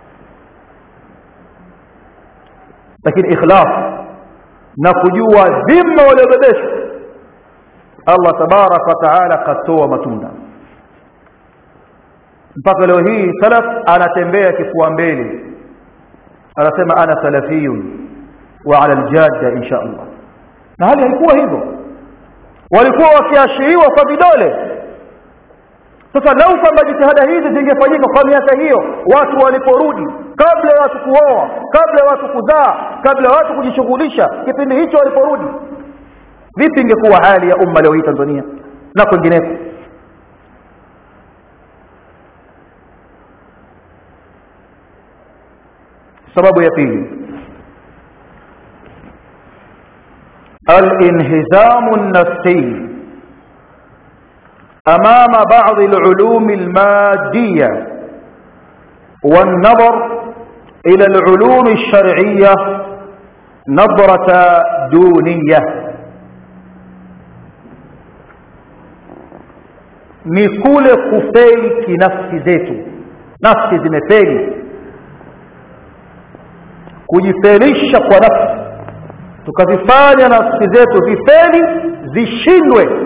Speaker 1: lakini ikhlas na kujua dhima waliobebeshwa Allah tabaraka wa taala katoa matunda mpaka leo hii salaf anatembea kifua mbele anasema ana salafiyun wa ala aljadda insha Allah na hali haikuwa hivyo walikuwa wakiashiriwa kwa vidole sasa lau kwamba jitihada hizi zingefanyika kwa miaka hiyo watu waliporudi kabla ya watu kuoa kabla ya watu kuzaa kabla ya watu kujishughulisha kipindi hicho waliporudi vipi ingekuwa hali ya umma leo hii Tanzania na kwingineko sababu ya pili الانهزام النفسي امام بعض العلوم الماديه والنظر الى العلوم الشرعيه نظره دونيه ni kule kufeli kinafsi zetu nafsi zimefeli kujifelisha kwa nafsi tukazifanya nafsi zetu zifeli zishindwe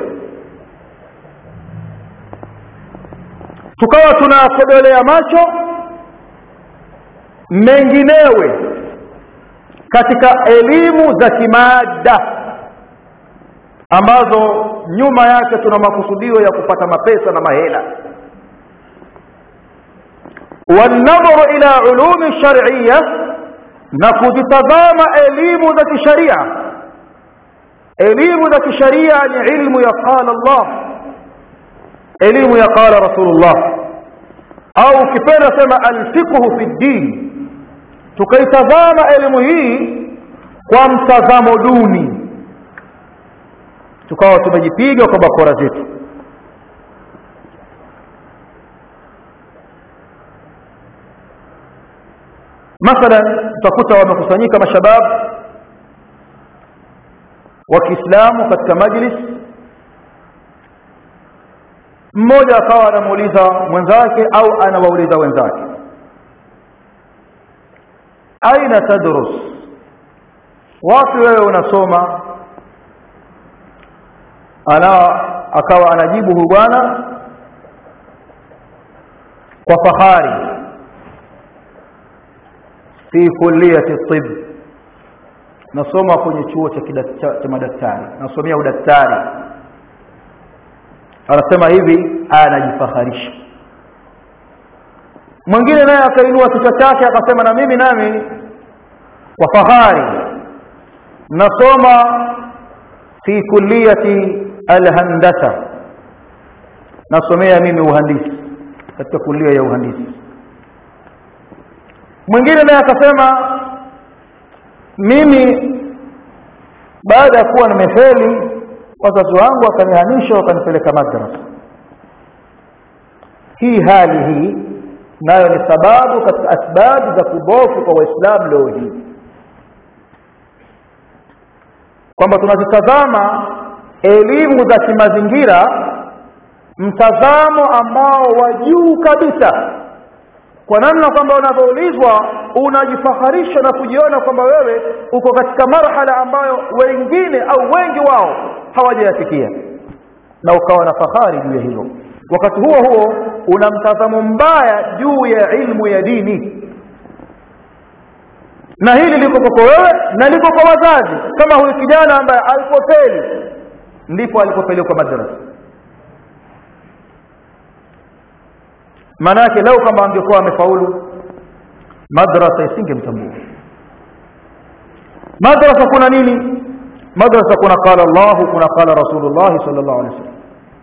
Speaker 1: tukawa tunakodolea macho menginewe katika elimu za kimaada ambazo nyuma yake tuna makusudio ya kupata mapesa na mahela والنظر إلى علوم الشرعية na kuzitazama elimu za kisharia elimu za kisharia ni ilmu ya qala Allah elimu ya qala Rasulullah au ukipenda sema alfiqhu fi din tukaitazama elimu hii kwa mtazamo duni tukawa tumejipiga kwa bakora zetu mathalan utakuta wamekusanyika mashabab wa Kiislamu katika majlis mmoja akawa anamuuliza mwenzake au anawauliza wenzake aina tadrus wapi wewe unasoma ana akawa anajibu huyu bwana kwa fahari fi kulliyati tib nasoma kwenye chuo cha, cha, cha madaktari nasomea udaktari anasema hivi anajifaharisha mwingine naye akainua kichwa chake akasema na mimi nami kwa fahari nasoma fi kulliyati alhandasa nasomea mimi uhandisi katika kulia ya uhandisi mwingine naye akasema mimi baada ya kuwa nimefeli wazazi wangu wakanihamisha wakanipeleka madrasa hii hali hii nayo ni sababu katika asbabu za kubofu kwa waislamu leo hii kwamba tunazitazama elimu za kimazingira mtazamo ambao wa juu kabisa kwa namna kwamba unavyoulizwa unajifaharisha na kujiona kwamba wewe uko katika marhala ambayo wengine au wengi wao hawajayafikia na ukawa na fahari juu ya hilo wakati huo huo una mtazamo mbaya juu ya ilmu ya dini na hili liko kwako wewe na liko kwa wazazi kama huyu kijana ambaye alipofeli ndipo alipopelekwa madrasa maana yake lau kwamba angekuwa amefaulu madrasa isingemtambua madrasa kuna nini madrasa kuna qala Allah kuna qala Rasulullah sallallahu alaihi wasallam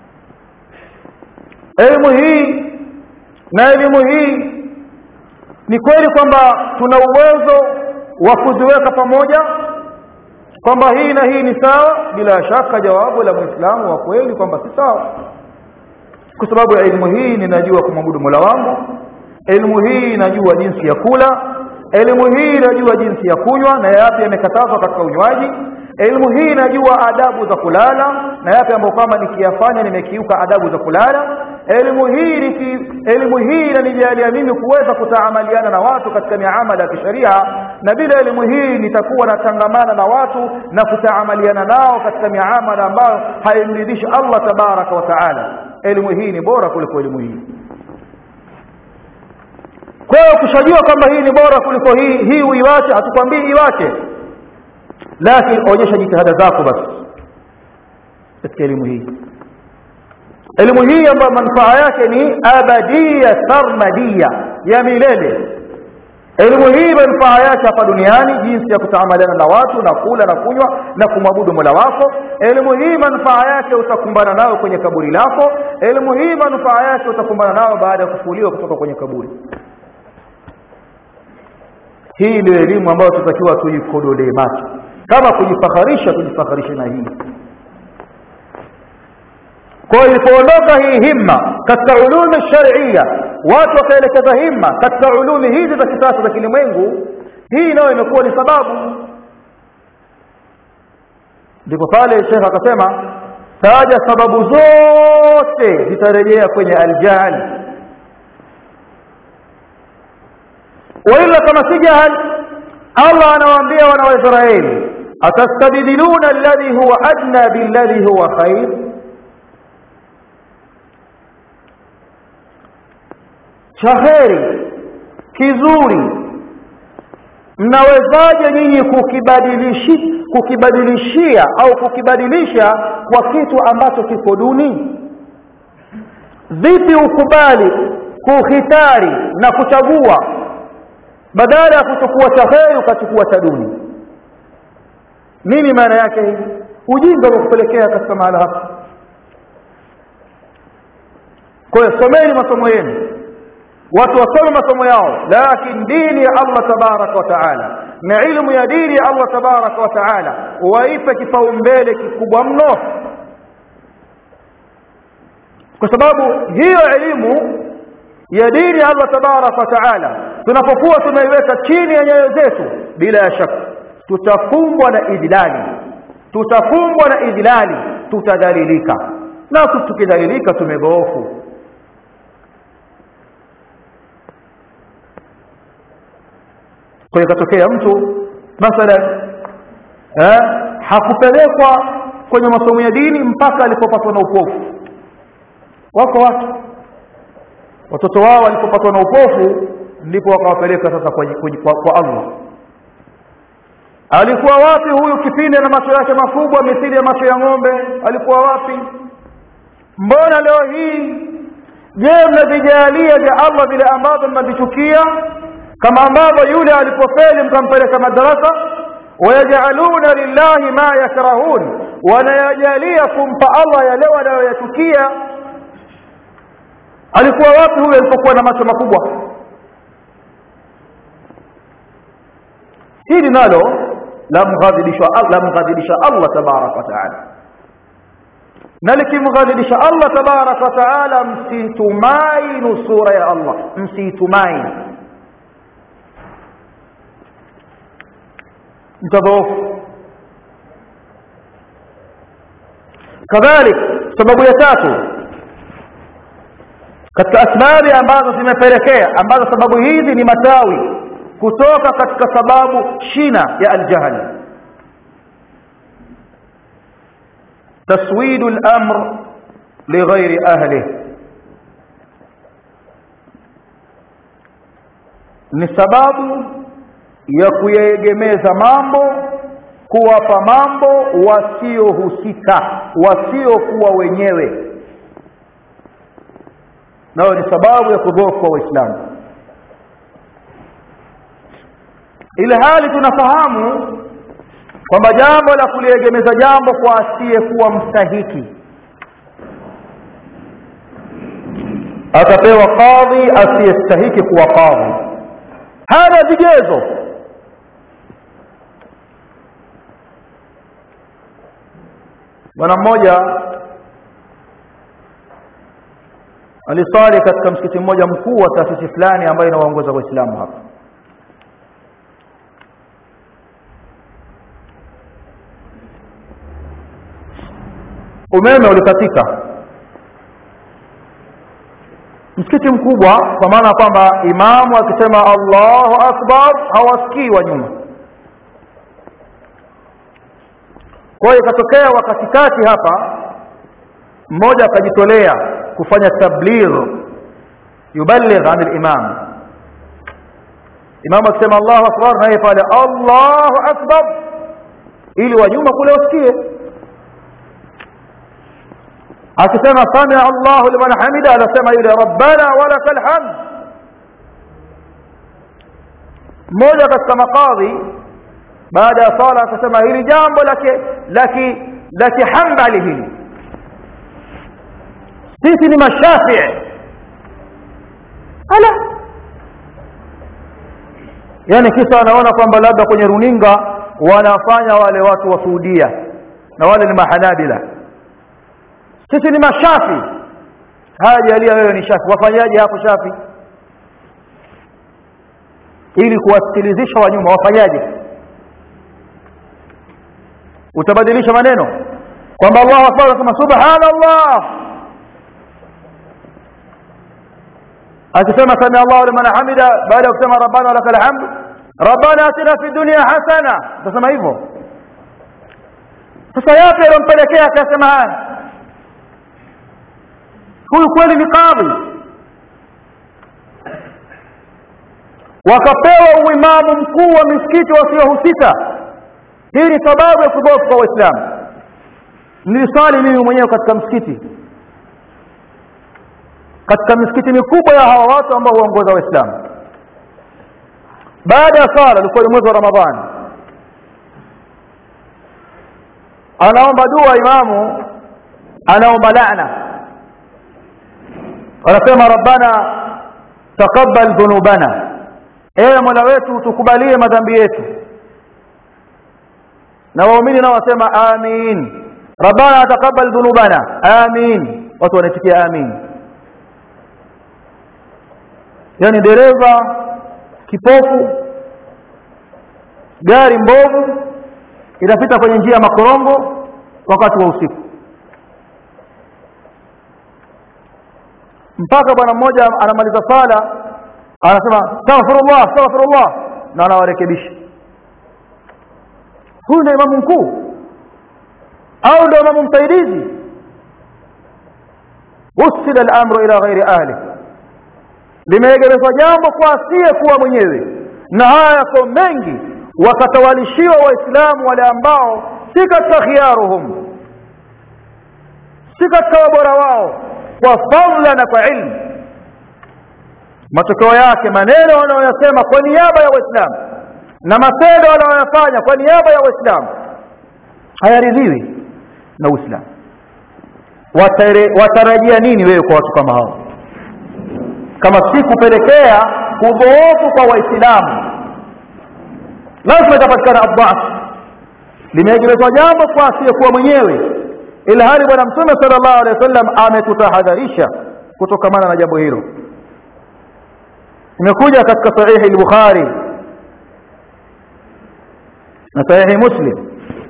Speaker 1: elimu hii na elimu hii ni kweli kwamba tuna uwezo wa kuziweka pamoja kwamba hii na hii ni sawa bila shaka jawabu la muislamu wa kweli kwamba si sawa kwa sababu ya elimu hii ninajua kumwabudu Mola wangu elimu hii inajua jinsi ya kula elimu hii inajua jinsi ya kunywa na yapi yamekatazwa katika unywaji elimu hii inajua adabu za kulala na yapi ambayo kama nikiyafanya nimekiuka adabu za kulala elimu hii niki, elimu hii inanijalia mimi kuweza kutaamaliana na watu katika miamala ya kisheria na bila elimu hii nitakuwa natangamana na watu na kutaamaliana nao katika miamala ambayo haimridhishi Allah tabaraka wa taala elimu hii ni bora kuliko elimu hii kwa hiyo kushajua kwamba hii ni bora kuliko hii hii uiwache hatukwambii iwache lakini onyesha jitihada zako basi katika elimu hii elimu hii ambayo manufaa yake ni abadia sarmadia ya milele elimu hii manufaa yake hapa duniani jinsi ya kutaamaliana na watu na kula na kunywa na kumwabudu mola wako elimu hii manufaa yake utakumbana nayo kwenye kaburi lako elimu hii manufaa yake utakumbana nayo baada ya kufuliwa kutoka kwenye kaburi hii ndio elimu ambayo tutakiwa tuikodolee macho kama kujifakharisha tujifakharishe na hii kwa hiyo ilipoondoka hii himma katika ulumi sharia watu wakaelekeza himma katika ulumi hizi za kisasa za kilimwengu hii nayo imekuwa ni sababu ndipo pale shekh akasema taja sababu zote zitarejea kwenye aljahali waila kama si jahal allah anawaambia wana waisraeli atastabdiluna alladhi huwa adna billadhi huwa khair cha heri kizuri mnawezaje nyinyi kukibadilishi kukibadilishia au kukibadilisha kwa kitu ambacho kiko duni vipi ukubali kuhitari na kuchagua badala ya kuchukua cha heri ukachukua cha duni nini maana yake hii ujinga wa kupelekea katika mahala hapa kwa hiyo someni masomo yenu watu wasome masomo yao lakini dini ya Allah tabaraka wa taala na ilmu ya dini ya Allah tabaraka wa taala waipe kipaumbele kikubwa mno kwa sababu hiyo elimu ya dini ya Allah tabaraka wa taala tunapokuwa tunaiweka chini ya nyayo zetu bila ya shaka tutakumbwa na idlali tutakumbwa na idlali tutadhalilika na tukidhalilika tumegoofu kwa hiyo ikatokea mtu mathalan eh, hakupelekwa kwenye masomo ya dini mpaka alipopatwa na upofu wako watu watoto wao walipopatwa na upofu ndipo wakawapeleka sasa kwa, kwa, kwa Allah alikuwa wapi huyu kipindi na macho yake makubwa mithili ya macho ya ng'ombe alikuwa wapi mbona leo hii je mnavijalia vya Allah vile ambavyo mnavichukia kama ambavyo yule alipofeli mkampeleka madarasa wayajaluna lillahi ma yakrahun wanayajalia kumpa Allah yale wanayoyachukia alikuwa wapi huyo alipokuwa na macho makubwa hili nalo lamghadhibisha lamghadhibisha Allah tabaraka wa taala na likimghadhibisha Allah tabaraka wa taala msitumai nusura ya Allah msitumai mtadhoofu kadhalik sababu ya tatu katika asbabi ambazo zimepelekea ambazo sababu hizi ni matawi kutoka katika sababu shina ya aljahl taswidu al-amr lighairi ahlihi ni sababu ya kuyaegemeza mambo kuwapa mambo wasiohusika wasiokuwa wenyewe nayo ni sababu ya kudhoofu kwa waislamu ile hali tunafahamu kwamba jambo la kuliegemeza jambo kwa asiyekuwa mstahiki atapewa kadhi asiyestahiki kuwa kadhi hana vigezo bwana mmoja alisali katika msikiti mmoja mkuu wa taasisi fulani ambayo inawaongoza waislamu hapa umeme ulikatika msikiti mkubwa kwa maana kwamba imamu akisema allahu akbar hawasikii wa nyuma kwa hiyo ikatokea wakatikati hapa mmoja akajitolea kufanya tabligh yuballigh an al-imam imam akisema Allahu akbar naye pale Allahu akbar ili wanyuma kule wasikie akisema sami Allahu liman hamida anasema yule rabbana walakal hamd mmoja katika makadhi baada ya sala akasema hili jambo la la kihambali hili sisi ni mashafii ala yani kisa anaona kwamba labda kwenye runinga wanafanya wale watu wa Saudia na wale ni mahanabila sisi ni mashafi haya jalia wewe ni shafi wafanyaje hapo shafi ili kuwasikilizisha wanyuma wafanyaje utabadilisha maneno kwamba Allahu akbar anasema subhanallah akisema sami Allahu liman hamida baada ya kusema rabbana lakal hamd rabbana atina fi dunya hasana utasema hivyo sasa yapi yalompelekea akasema haya huyu kweli ni kadhi wakapewa uimamu mkuu wa misikiti wasiohusika hii ni sababu ya kudhofu kwa waislamu nilisali mimi mwenyewe katika msikiti katika misikiti mikubwa ya hawa watu ambao huongoza waislamu baada ya sala ilikuwa ni mwezi wa ramadhani anaomba dua imamu anaomba laana anasema rabbana taqabbal dhunubana ewe mola wetu tukubalie madhambi yetu na waumini nao wasema amin rabbana taqabbal dhunubana amin watu wanaitikia amin yani dereva kipofu gari mbovu inapita kwenye njia ya makorongo wakati wa usiku mpaka bwana mmoja anamaliza sala anasema astaghfirullah astaghfirullah na anawarekebisha huyu ndio imamu mkuu au ndio imamu msaidizi usila al-amru ila ghairi ahli limeegemezwa jambo kwa asiye kuwa mwenyewe na haya yako mengi wakatawalishiwa waislamu wale ambao si katika khiyaruhum si katika wabora wao kwa fadla na kwa ilmu matokeo yake maneno wanayoyasema kwa niaba ya waislamu na matendo wanayoyafanya kwa niaba ya waislamu hayaridhiwi na uislamu watarajia nini wewe kwa watu kama hao kama si kupelekea kudhoofu kwa waislamu lazima itapatikana adhaf limeegemezwa jambo kwa asiyekuwa mwenyewe ila hali bwana mtume sallallahu alaihi wasallam ametutahadharisha kutokamana na jambo hilo imekuja katika sahihi al-bukhari na sahihi muslim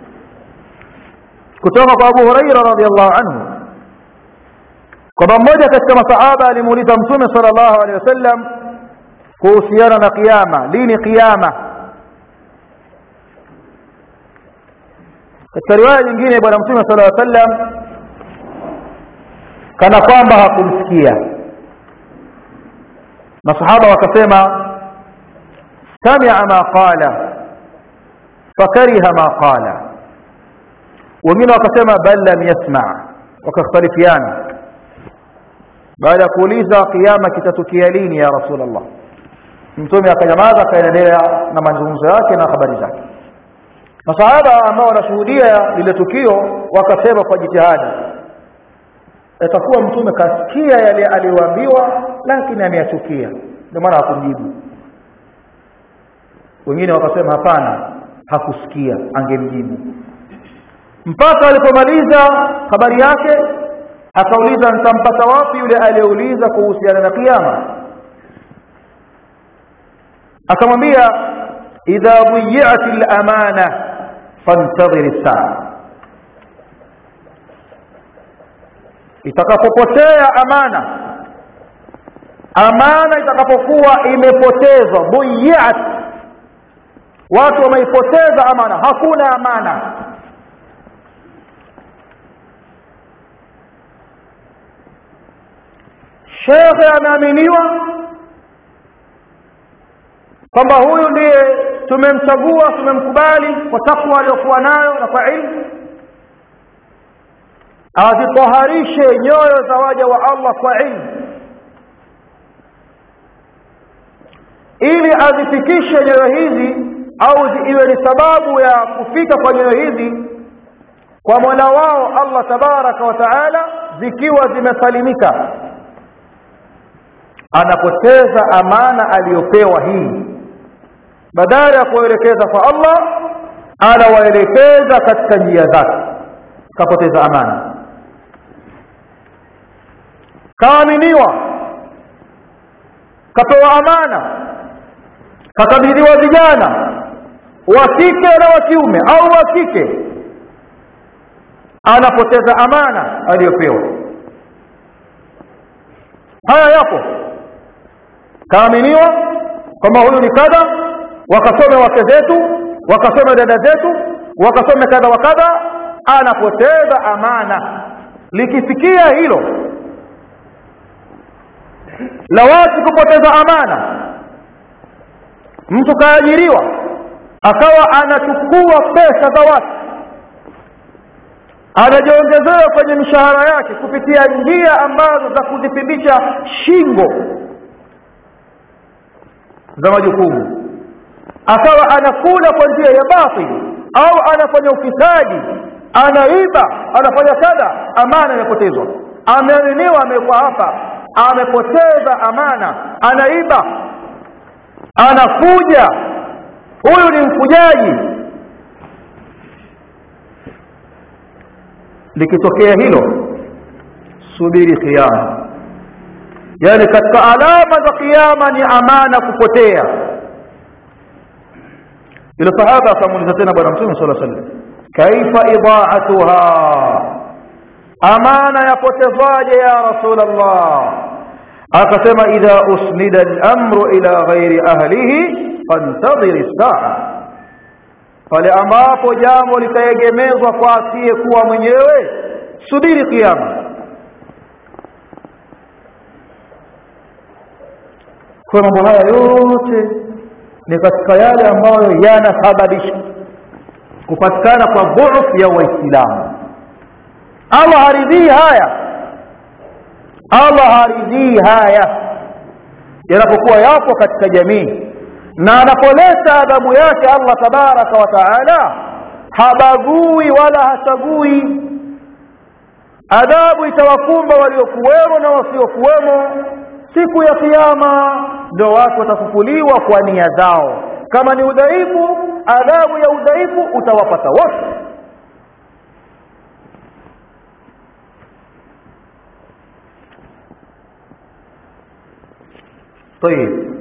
Speaker 1: kutoka kwa abu huraira radhiallahu anhu kwamba mmoja katika masahaba alimuuliza mtume sallallahu alaihi wasallam kuhusiana na kiyama lini kiyama katika riwaya nyingine bwana mtume sallallahu alaihi wasallam kana kwamba hakumsikia masahaba wakasema samia ma qala fakariha ma qala wengine wakasema bal lam yasma wakakhtalifiana baada ya kuuliza kiyama kitatukia lini ya rasulullah mtume akanyamaza akaendelea na mazungumzo yake na habari zake masahaba ambao wanashuhudia lile tukio wakasema kwa jitihada itakuwa mtume kasikia yale aliyoambiwa lakini ameyachukia ndio maana hakumjibu wengine wakasema hapana hakusikia angemjibu mpaka alipomaliza habari yake akauliza nitampata wapi yule aliyeuliza kuhusiana na kiyama akamwambia idha dhiyat al-amana fantadhir as-saa itakapopotea amana amana itakapokuwa imepotezwa dhiyat watu wameipoteza amana hakuna amana shekhe ameaminiwa kwamba huyu ndiye tumemchagua tumemkubali kwa takwa aliyokuwa nayo na kwa ilmu azitaharishe nyoyo za waja wa Allah kwa ilmu ili azifikishe nyoyo hizi au iwe ni sababu ya kufika kwa nyoyo hizi kwa Mola wao Allah tabaraka wa taala zikiwa zimesalimika anapoteza amana aliyopewa hii badala ya kuelekeza kwa Allah anawaelekeza katika njia zake kapoteza amana kaaminiwa kapewa amana kakabidhiwa vijana wa kike na wa kiume au wa kike anapoteza amana aliyopewa haya yapo kaaminiwa kwamba huyu ni kadha wakasome wake zetu wakasome dada zetu wakasome kadha wa kadha anapoteza amana likifikia hilo la watu kupoteza amana mtu kaajiriwa akawa anachukua pesa za watu anajiongezea kwenye mishahara yake kupitia njia ambazo za kuzipindisha shingo za majukumu akawa anakula kwa njia ya batili au anafanya ufisadi anaiba anafanya kadha amana imepotezwa ameaminiwa amekuwa hapa amepoteza amana anaiba anafuja huyu ni mfujaji likitokea hilo subiri kiyama yani katika alama za kiyama ni amana kupotea yule sahaba akamuuliza tena bwana mtume sallallahu alaihi wasallam kaifa idaatuha amana yapotezwaje ya rasulullah akasema idha usnida al-amru ila ghairi ahlihi fantadhir as-sa'a pale ambapo jambo litaegemezwa kwa asiye kuwa mwenyewe subiri kiyama kwa mambo haya yote ni katika yale ambayo yanasababisha kupatikana kwa dhufu ya waislamu Allah haridhii haya Allah haridhii haya yanapokuwa yapo katika jamii na anapoleta adhabu yake Allah tabaraka wa taala habagui wala hachagui adhabu itawakumba waliokuwemo na wasiokuwemo siku ya kiyama ndio watu watafufuliwa kwa nia zao kama ni udhaifu adhabu ya udhaifu utawapata wote طيب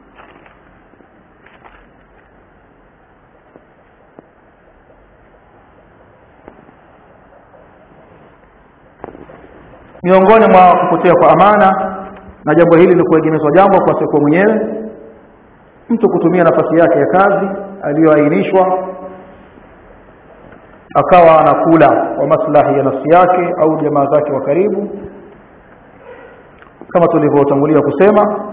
Speaker 1: miongoni mwa kupotea kwa amana na jambo hili ni kuegemezwa jambo kwa siku mwenyewe mtu kutumia nafasi yake ya kazi aliyoainishwa akawa anakula kwa maslahi ya nafsi yake au jamaa zake wa karibu kama tulivyotangulia kusema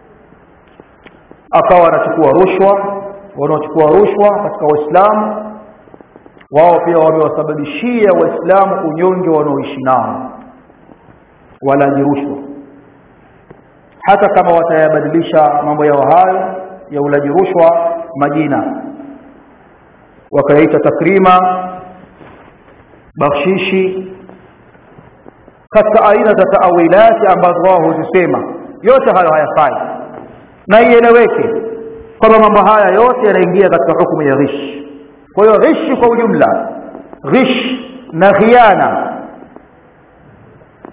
Speaker 1: akawa anachukua rushwa wanaochukua rushwa katika waislamu wao pia wamewasababishia waislamu unyonge wanaoishi nao walaji rushwa hata kama watayabadilisha mambo yao hayo ya ulaji rushwa majina wakayaita takrima bakshishi katika aina za taawilati ambazo wao huzisema yote hayo hayafai na ieleweke kwamba mambo haya yote yanaingia katika hukumu ya ghish kwa hiyo ghishi kwa ujumla ghish na khiana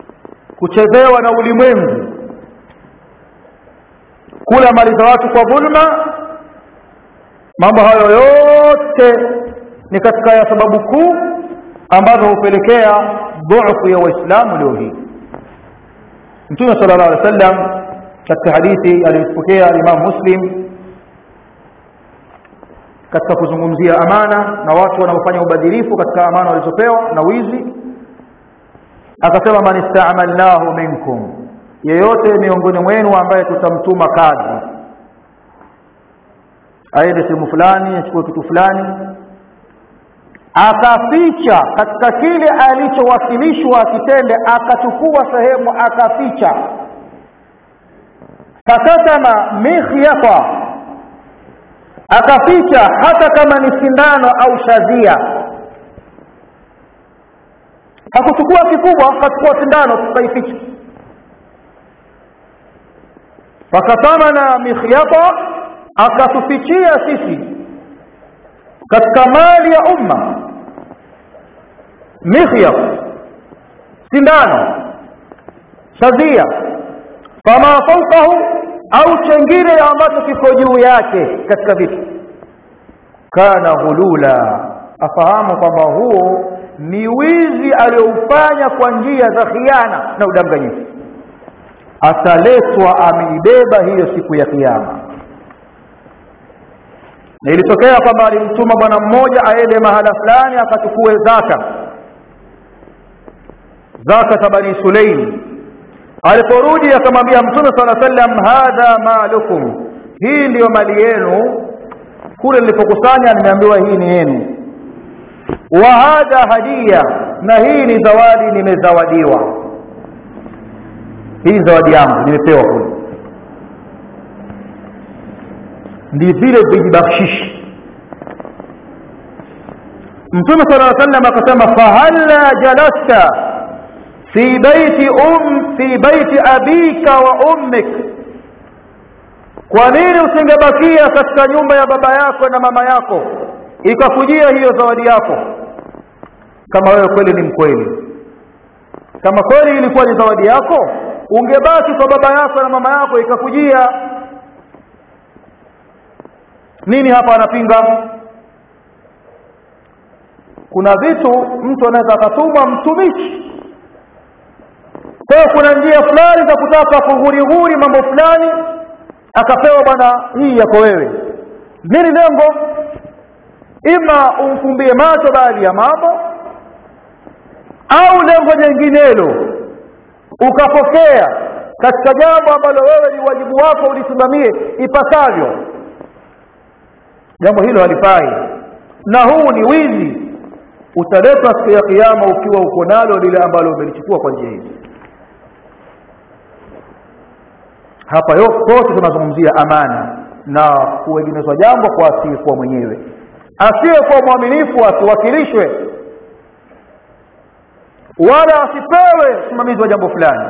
Speaker 1: kuchezewa na ulimwengu kula mali za watu kwa dhulma mambo hayo yote ni katika ya sababu kuu ambazo hupelekea dhufu ya waislamu leo hii mtume sallallahu alaihi wasallam katika hadithi aliyopokea Imam Muslim katika kuzungumzia amana na watu wanaofanya ubadhirifu katika amana walizopewa na wizi akasema man ista'malnahu minkum yeyote miongoni mwenu ambaye tutamtuma kazi aende sehemu fulani achukue kitu fulani akaficha katika kile alichowakilishwa akitende akachukua sehemu akaficha fakatama mikhyata akaficha hata kama ni sindano au shazia hakuchukua kikubwa akachukua sindano tukaificha fakatamana mikhyata akatufichia sisi katika mali ya umma mikhyat sindano shazia fama fawqahu au chengine ambacho kiko juu yake katika vitu kana hulula afahamu kwamba huo ni wizi alioufanya kwa njia za khiana na udanganyifu ataletwa ameibeba hiyo siku ya kiyama na ilitokea kwamba alimtuma bwana mmoja aende mahala fulani akachukue zaka zaka za bani sulaim aliporudi akamwambia mtume sala sallam hadha malukum hii ndiyo mali yenu kule nilipokusanya nimeambiwa hii ni yenu wa hadha hadia na hii ni zawadi nimezawadiwa hii zawadi yangu nimepewa kule ndi vile vijibakshishi mtume sala llaw sallam akasema fahalla jalasta fi baiti um fi baiti abika wa ummik kwa nini usingebakia katika nyumba ya baba yako na mama yako ikakujia hiyo zawadi yako kama wewe kweli ni mkweli kama kweli ilikuwa ni zawadi yako ungebaki kwa baba yako na mama yako ikakujia nini hapa anapinga kuna vitu mtu anaweza akatumwa mtumishi kwa hiyo kuna njia fulani za kutaka kughurihuri mambo fulani akapewa bwana hii yako wewe nini lengo ima umfumbie macho baadhi ya mambo au lengo jenginelo ukapokea katika jambo ambalo wewe ni wajibu wako ulisimamie ipasavyo jambo hilo halifai na huu ni wizi utaletwa siku ya kiyama ukiwa uko nalo lile ambalo umelichukua kwa njia hizi hapa yote tunazungumzia amana na kuegemezwa jambo kwa asiyekuwa mwenyewe asiyekuwa mwaminifu asiwakilishwe wala asipewe usimamizi wa jambo fulani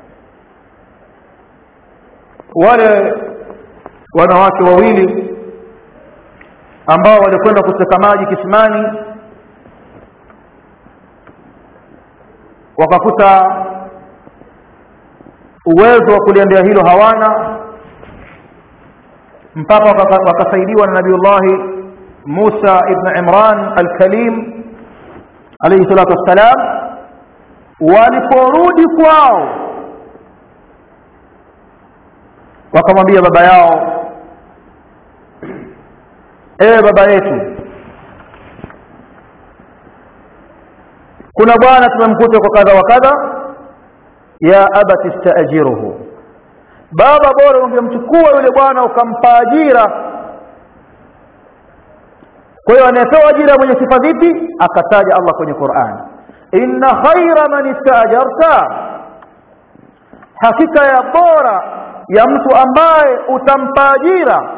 Speaker 1: wale wanawake wawili ambao walikwenda kuteka maji kisimani wakakuta uwezo wa kuliendea hilo hawana mpaka wakasaidiwa na nabiullahi Musa ibn Imran al-Kalim alayhi salatu wassalam waliporudi kwao wakamwambia baba yao ewe baba yetu kuna bwana tumemkuta kwa kadha wa kadha ya abati staajiruhu baba bora ungemchukua yule bwana ukampa ajira kwa hiyo anayepewa ajira mwenye sifa zipi akataja Allah kwenye Qur'an inna khaira man istaajarta hakika ya bora ya mtu ambaye utampa ajira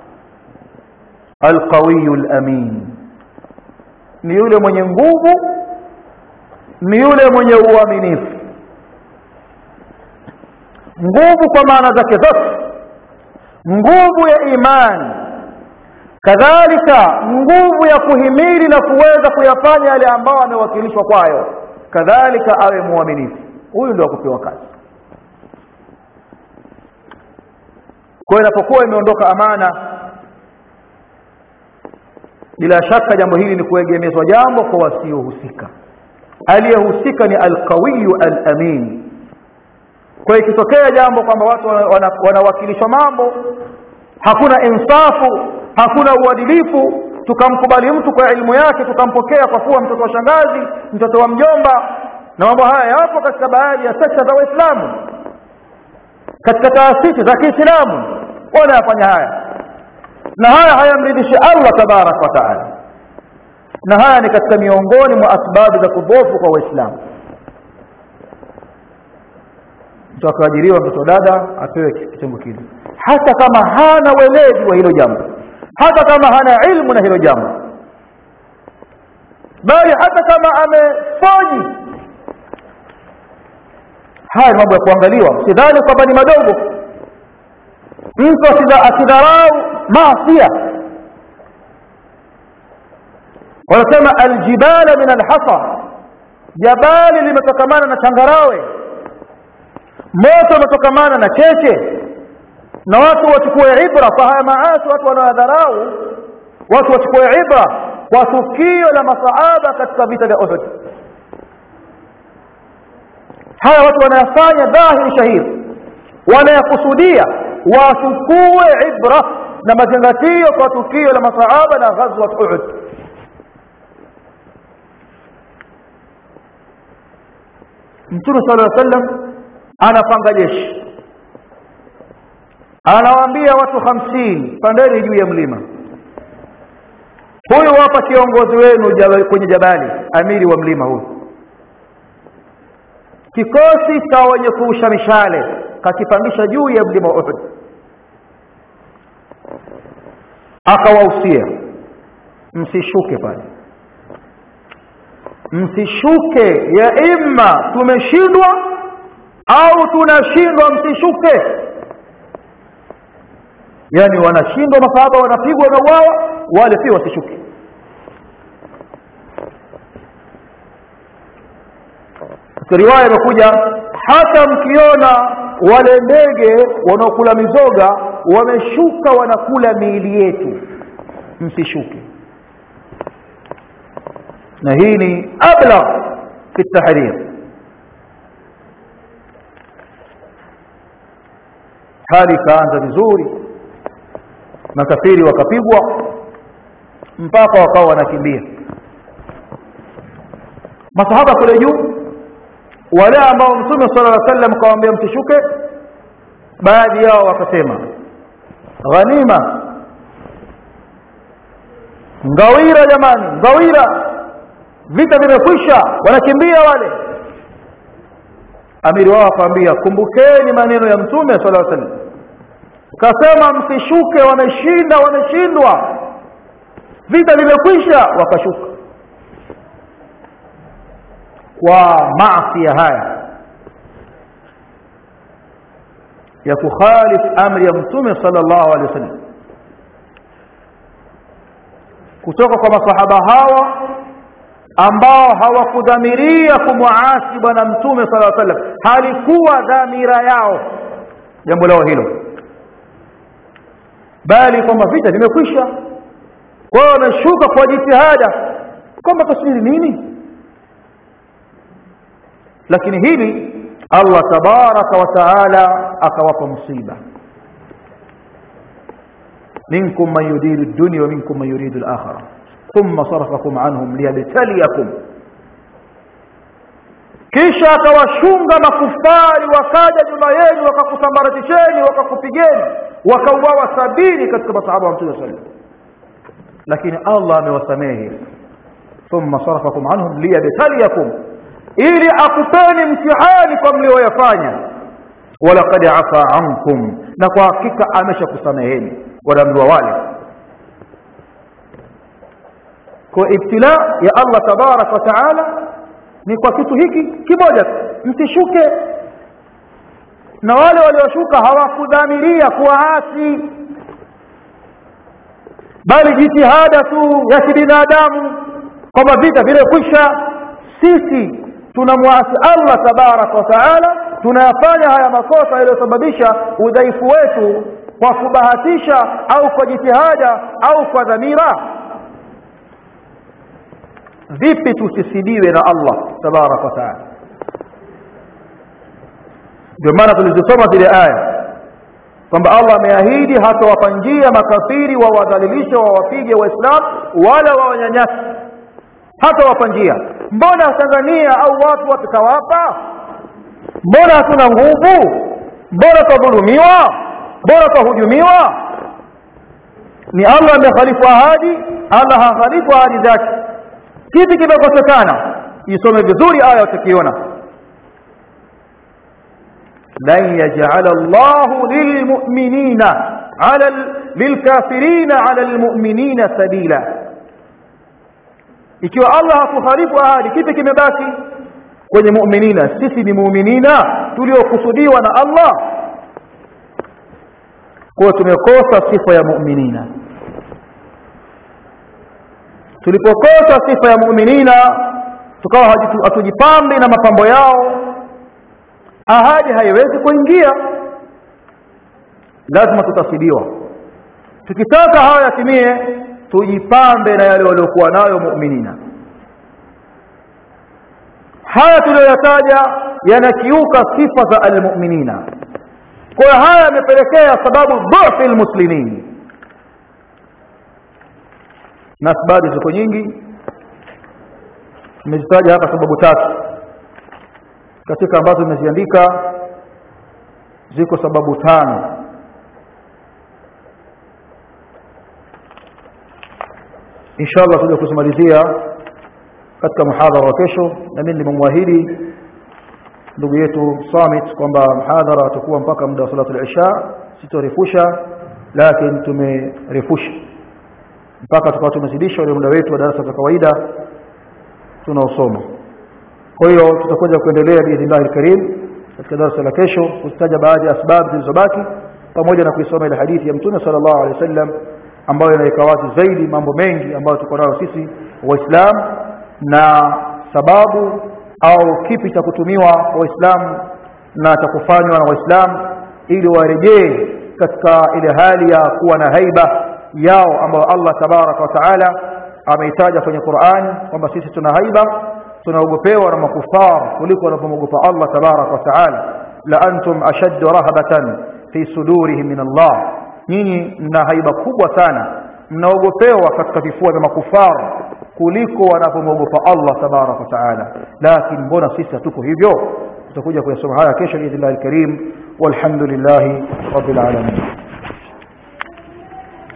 Speaker 1: alqawiyu alamin ni yule mwenye nguvu ni yule mwenye uaminifu nguvu kwa maana zake zote nguvu ya imani kadhalika nguvu ya kuhimili na kuweza kuyafanya yale ambayo amewakilishwa kwayo kadhalika awe muaminifu huyu ndio akupewa kazi kwa inapokuwa imeondoka amana bila shaka jambo hili ni kuegemezwa jambo kwa wasiohusika aliyehusika ni alqawiyu alamin kwa ikitokea jambo kwamba watu wanawakilishwa wana mambo hakuna insafu hakuna uadilifu tukamkubali mtu kwa elimu yake tukampokea kwa kuwa mtoto wa shangazi mtoto wa mjomba na mambo haya yapo katika baadhi ya sekta za waislamu katika taasisi za kiislamu wanayafanya haya na haya hayamridhishi allah tabaraka wa taala na haya ni katika miongoni mwa asbabu za kudhofu kwa waislamu mtu akaajiriwa mtoto dada apewe kitengo kile hata kama hana weledi wa hilo jambo hata kama hana ilmu na hilo jambo bali hata kama amefoji haya mambo ya kuangaliwa sidhani kwamba ni madogo mtu asidharau maasia wanasema aljibala min alhasa jabali limetokamana na changarawe moto umetokamana na cheche na watu wachukue ibra kwa haya maasi watu wanaodharau watu wachukue ibra kwa tukio la masahaba katika vita vya Uhud haya watu wanayafanya dhahiri shahiri wanayakusudia wachukue ibra na mazingatio kwa tukio la masahaba na ghazwat Uhud Mtume sallallahu alaihi wasallam anapanga jeshi anawaambia watu hamsini pandeni juu ya mlima huyu hapa kiongozi wenu jabali, kwenye jabali amiri wa mlima huyu kikosi cha wenye kurusha mishale kakipandisha juu ya mlima wa Uhud akawahusia msishuke pale msishuke ya imma tumeshindwa au tunashindwa msishuke yani wanashindwa masahaba wanapigwa na uwawa wale pia wasishuke riwaya imekuja hata mkiona wale ndege wanaokula mizoga wameshuka wanakula miili yetu msishuke na hii ni ablagh fi tahrir hali ikaanza vizuri makafiri wakapigwa mpaka wakawa wanakimbia masahaba kule juu wale ambao mtume sala llah sallam kawaambia msishuke baadhi yao wakasema ghanima ngawira jamani ngawira vita vimekwisha wanakimbia wale amiri wao akawaambia kumbukeni maneno ya mtume sala llah sallam kasema msishuke wameshinda wameshindwa vita vimekwisha wakashuka kwa maasi haya ya kukhalif amri ya mtume sallallahu alaihi wasallam kutoka kwa masahaba hawa ambao hawakudhamiria kumwaasi bwana mtume sallallahu alaihi wasallam halikuwa dhamira yao jambo lao hilo bali kwamba vita vimekwisha kwa hiyo wameshuka kwa jitihada kwamba tasubiri nini lakini hili Allah tabaraka wa taala akawapa msiba minkum man yuridu ad-dunya wa minkum man yuridu al-akhirah thumma sarafakum anhum liyabtaliyakum kisha akawashunga makufari wakaja nyuma yenu wakakusambaratisheni wakakupigeni wakauawa sabini katika masahaba wa mtume sallallahu alaihi lakini Allah amewasamehe thumma sarafakum anhum liyabtaliyakum ili akupeni mtihani kwa mlioyafanya walaqad afa ankum na kwa hakika ameshakusameheni wanaambiwa wale kwa ibtila ya Allah tabarak wa taala ni kwa kitu hiki kimoja msishuke na wale walioshuka hawakudhamiria kuwaasi bali jitihada tu ya kibinadamu kwamba vita vimekwisha sisi tunamwasi allah tabaraka wa taala tunayafanya haya makosa yaliyosababisha udhaifu wetu kwa kubahatisha au kwa jitihada au kwa dhamira vipi tusisidiwe na allah tabaraka wa taala ndio maana tulizisoma zile aya kwamba allah ameahidi hatawapa njia makafiri wawadhalilishe wawapige waislamu wala wawanyanyasi hatawapa njia mbona tanzania au watu watukawapa mbona hatuna nguvu mbona twadhulumiwa mbona twahujumiwa ni allah amekhalifu ahadi allah hakhalifu ahadi zake kipi kimekosekana isome vizuri aya utakiona lan yajala llahu lilmuminina ala lilkafirina ala lmuminina sabila ikiwa allah hakuharifu ahadi kipi kimebaki kwenye muminina sisi ni muminina tuliokusudiwa na allah kuwa tumekosa sifa ya muminina tulipokosa sifa ya muminina tukawa hatujipambi na mapambo yao ahadi haiwezi kuingia lazima tutasidiwa tukitaka hayo yatimie tujipambe na yale waliokuwa nayo muminina haya tuliyoyataja yanakiuka sifa za almuminina kwa hiyo haya yamepelekea sababu dhufi lmuslimin na sababu ziko nyingi nimezitaja hapa sababu tatu katika ambazo nimeziandika ziko sababu tano inshallah tuja kuzimalizia katika muhadhara wa kesho na mimi nimemwahidi ndugu yetu Samit kwamba muhadhara atakuwa mpaka muda wa salatu al-isha sitorefusha lakini tumerefusha mpaka tukawa tumezidisha ule muda wetu wa darasa za kawaida tunaosoma kwa hiyo tutakuja kuendelea biidhnillah alkarim katika darasa la kesho kutaja baadhi ya sababu zilizobaki pamoja na kuisoma ile hadithi ya mtume sallallahu alaihi wasallam ambayo inaweka wazi zaidi mambo mengi ambayo tuko nayo sisi waislamu na sababu au kipi cha kutumiwa waislamu na cha kufanywa na waislamu ili warejee katika ile hali ya kuwa na haiba yao ambayo Allah tabaraka wa taala ameitaja kwenye Qur'an kwamba sisi tuna haiba tunaogopewa na makufar kuliko wanavyomwogopa Allah tabaraka wa taala la antum ashaddu rahabatan fi sudurihim min Allah nyinyi mna haiba kubwa sana mnaogopewa katika vifua vya makufar kuliko wanavyomwogopa Allah tabaraka wa taala lakini mbona sisi hatuko hivyo tutakuja kuyasoma haya kesho biidhnillah alkarim walhamdulillahi rabbil alamin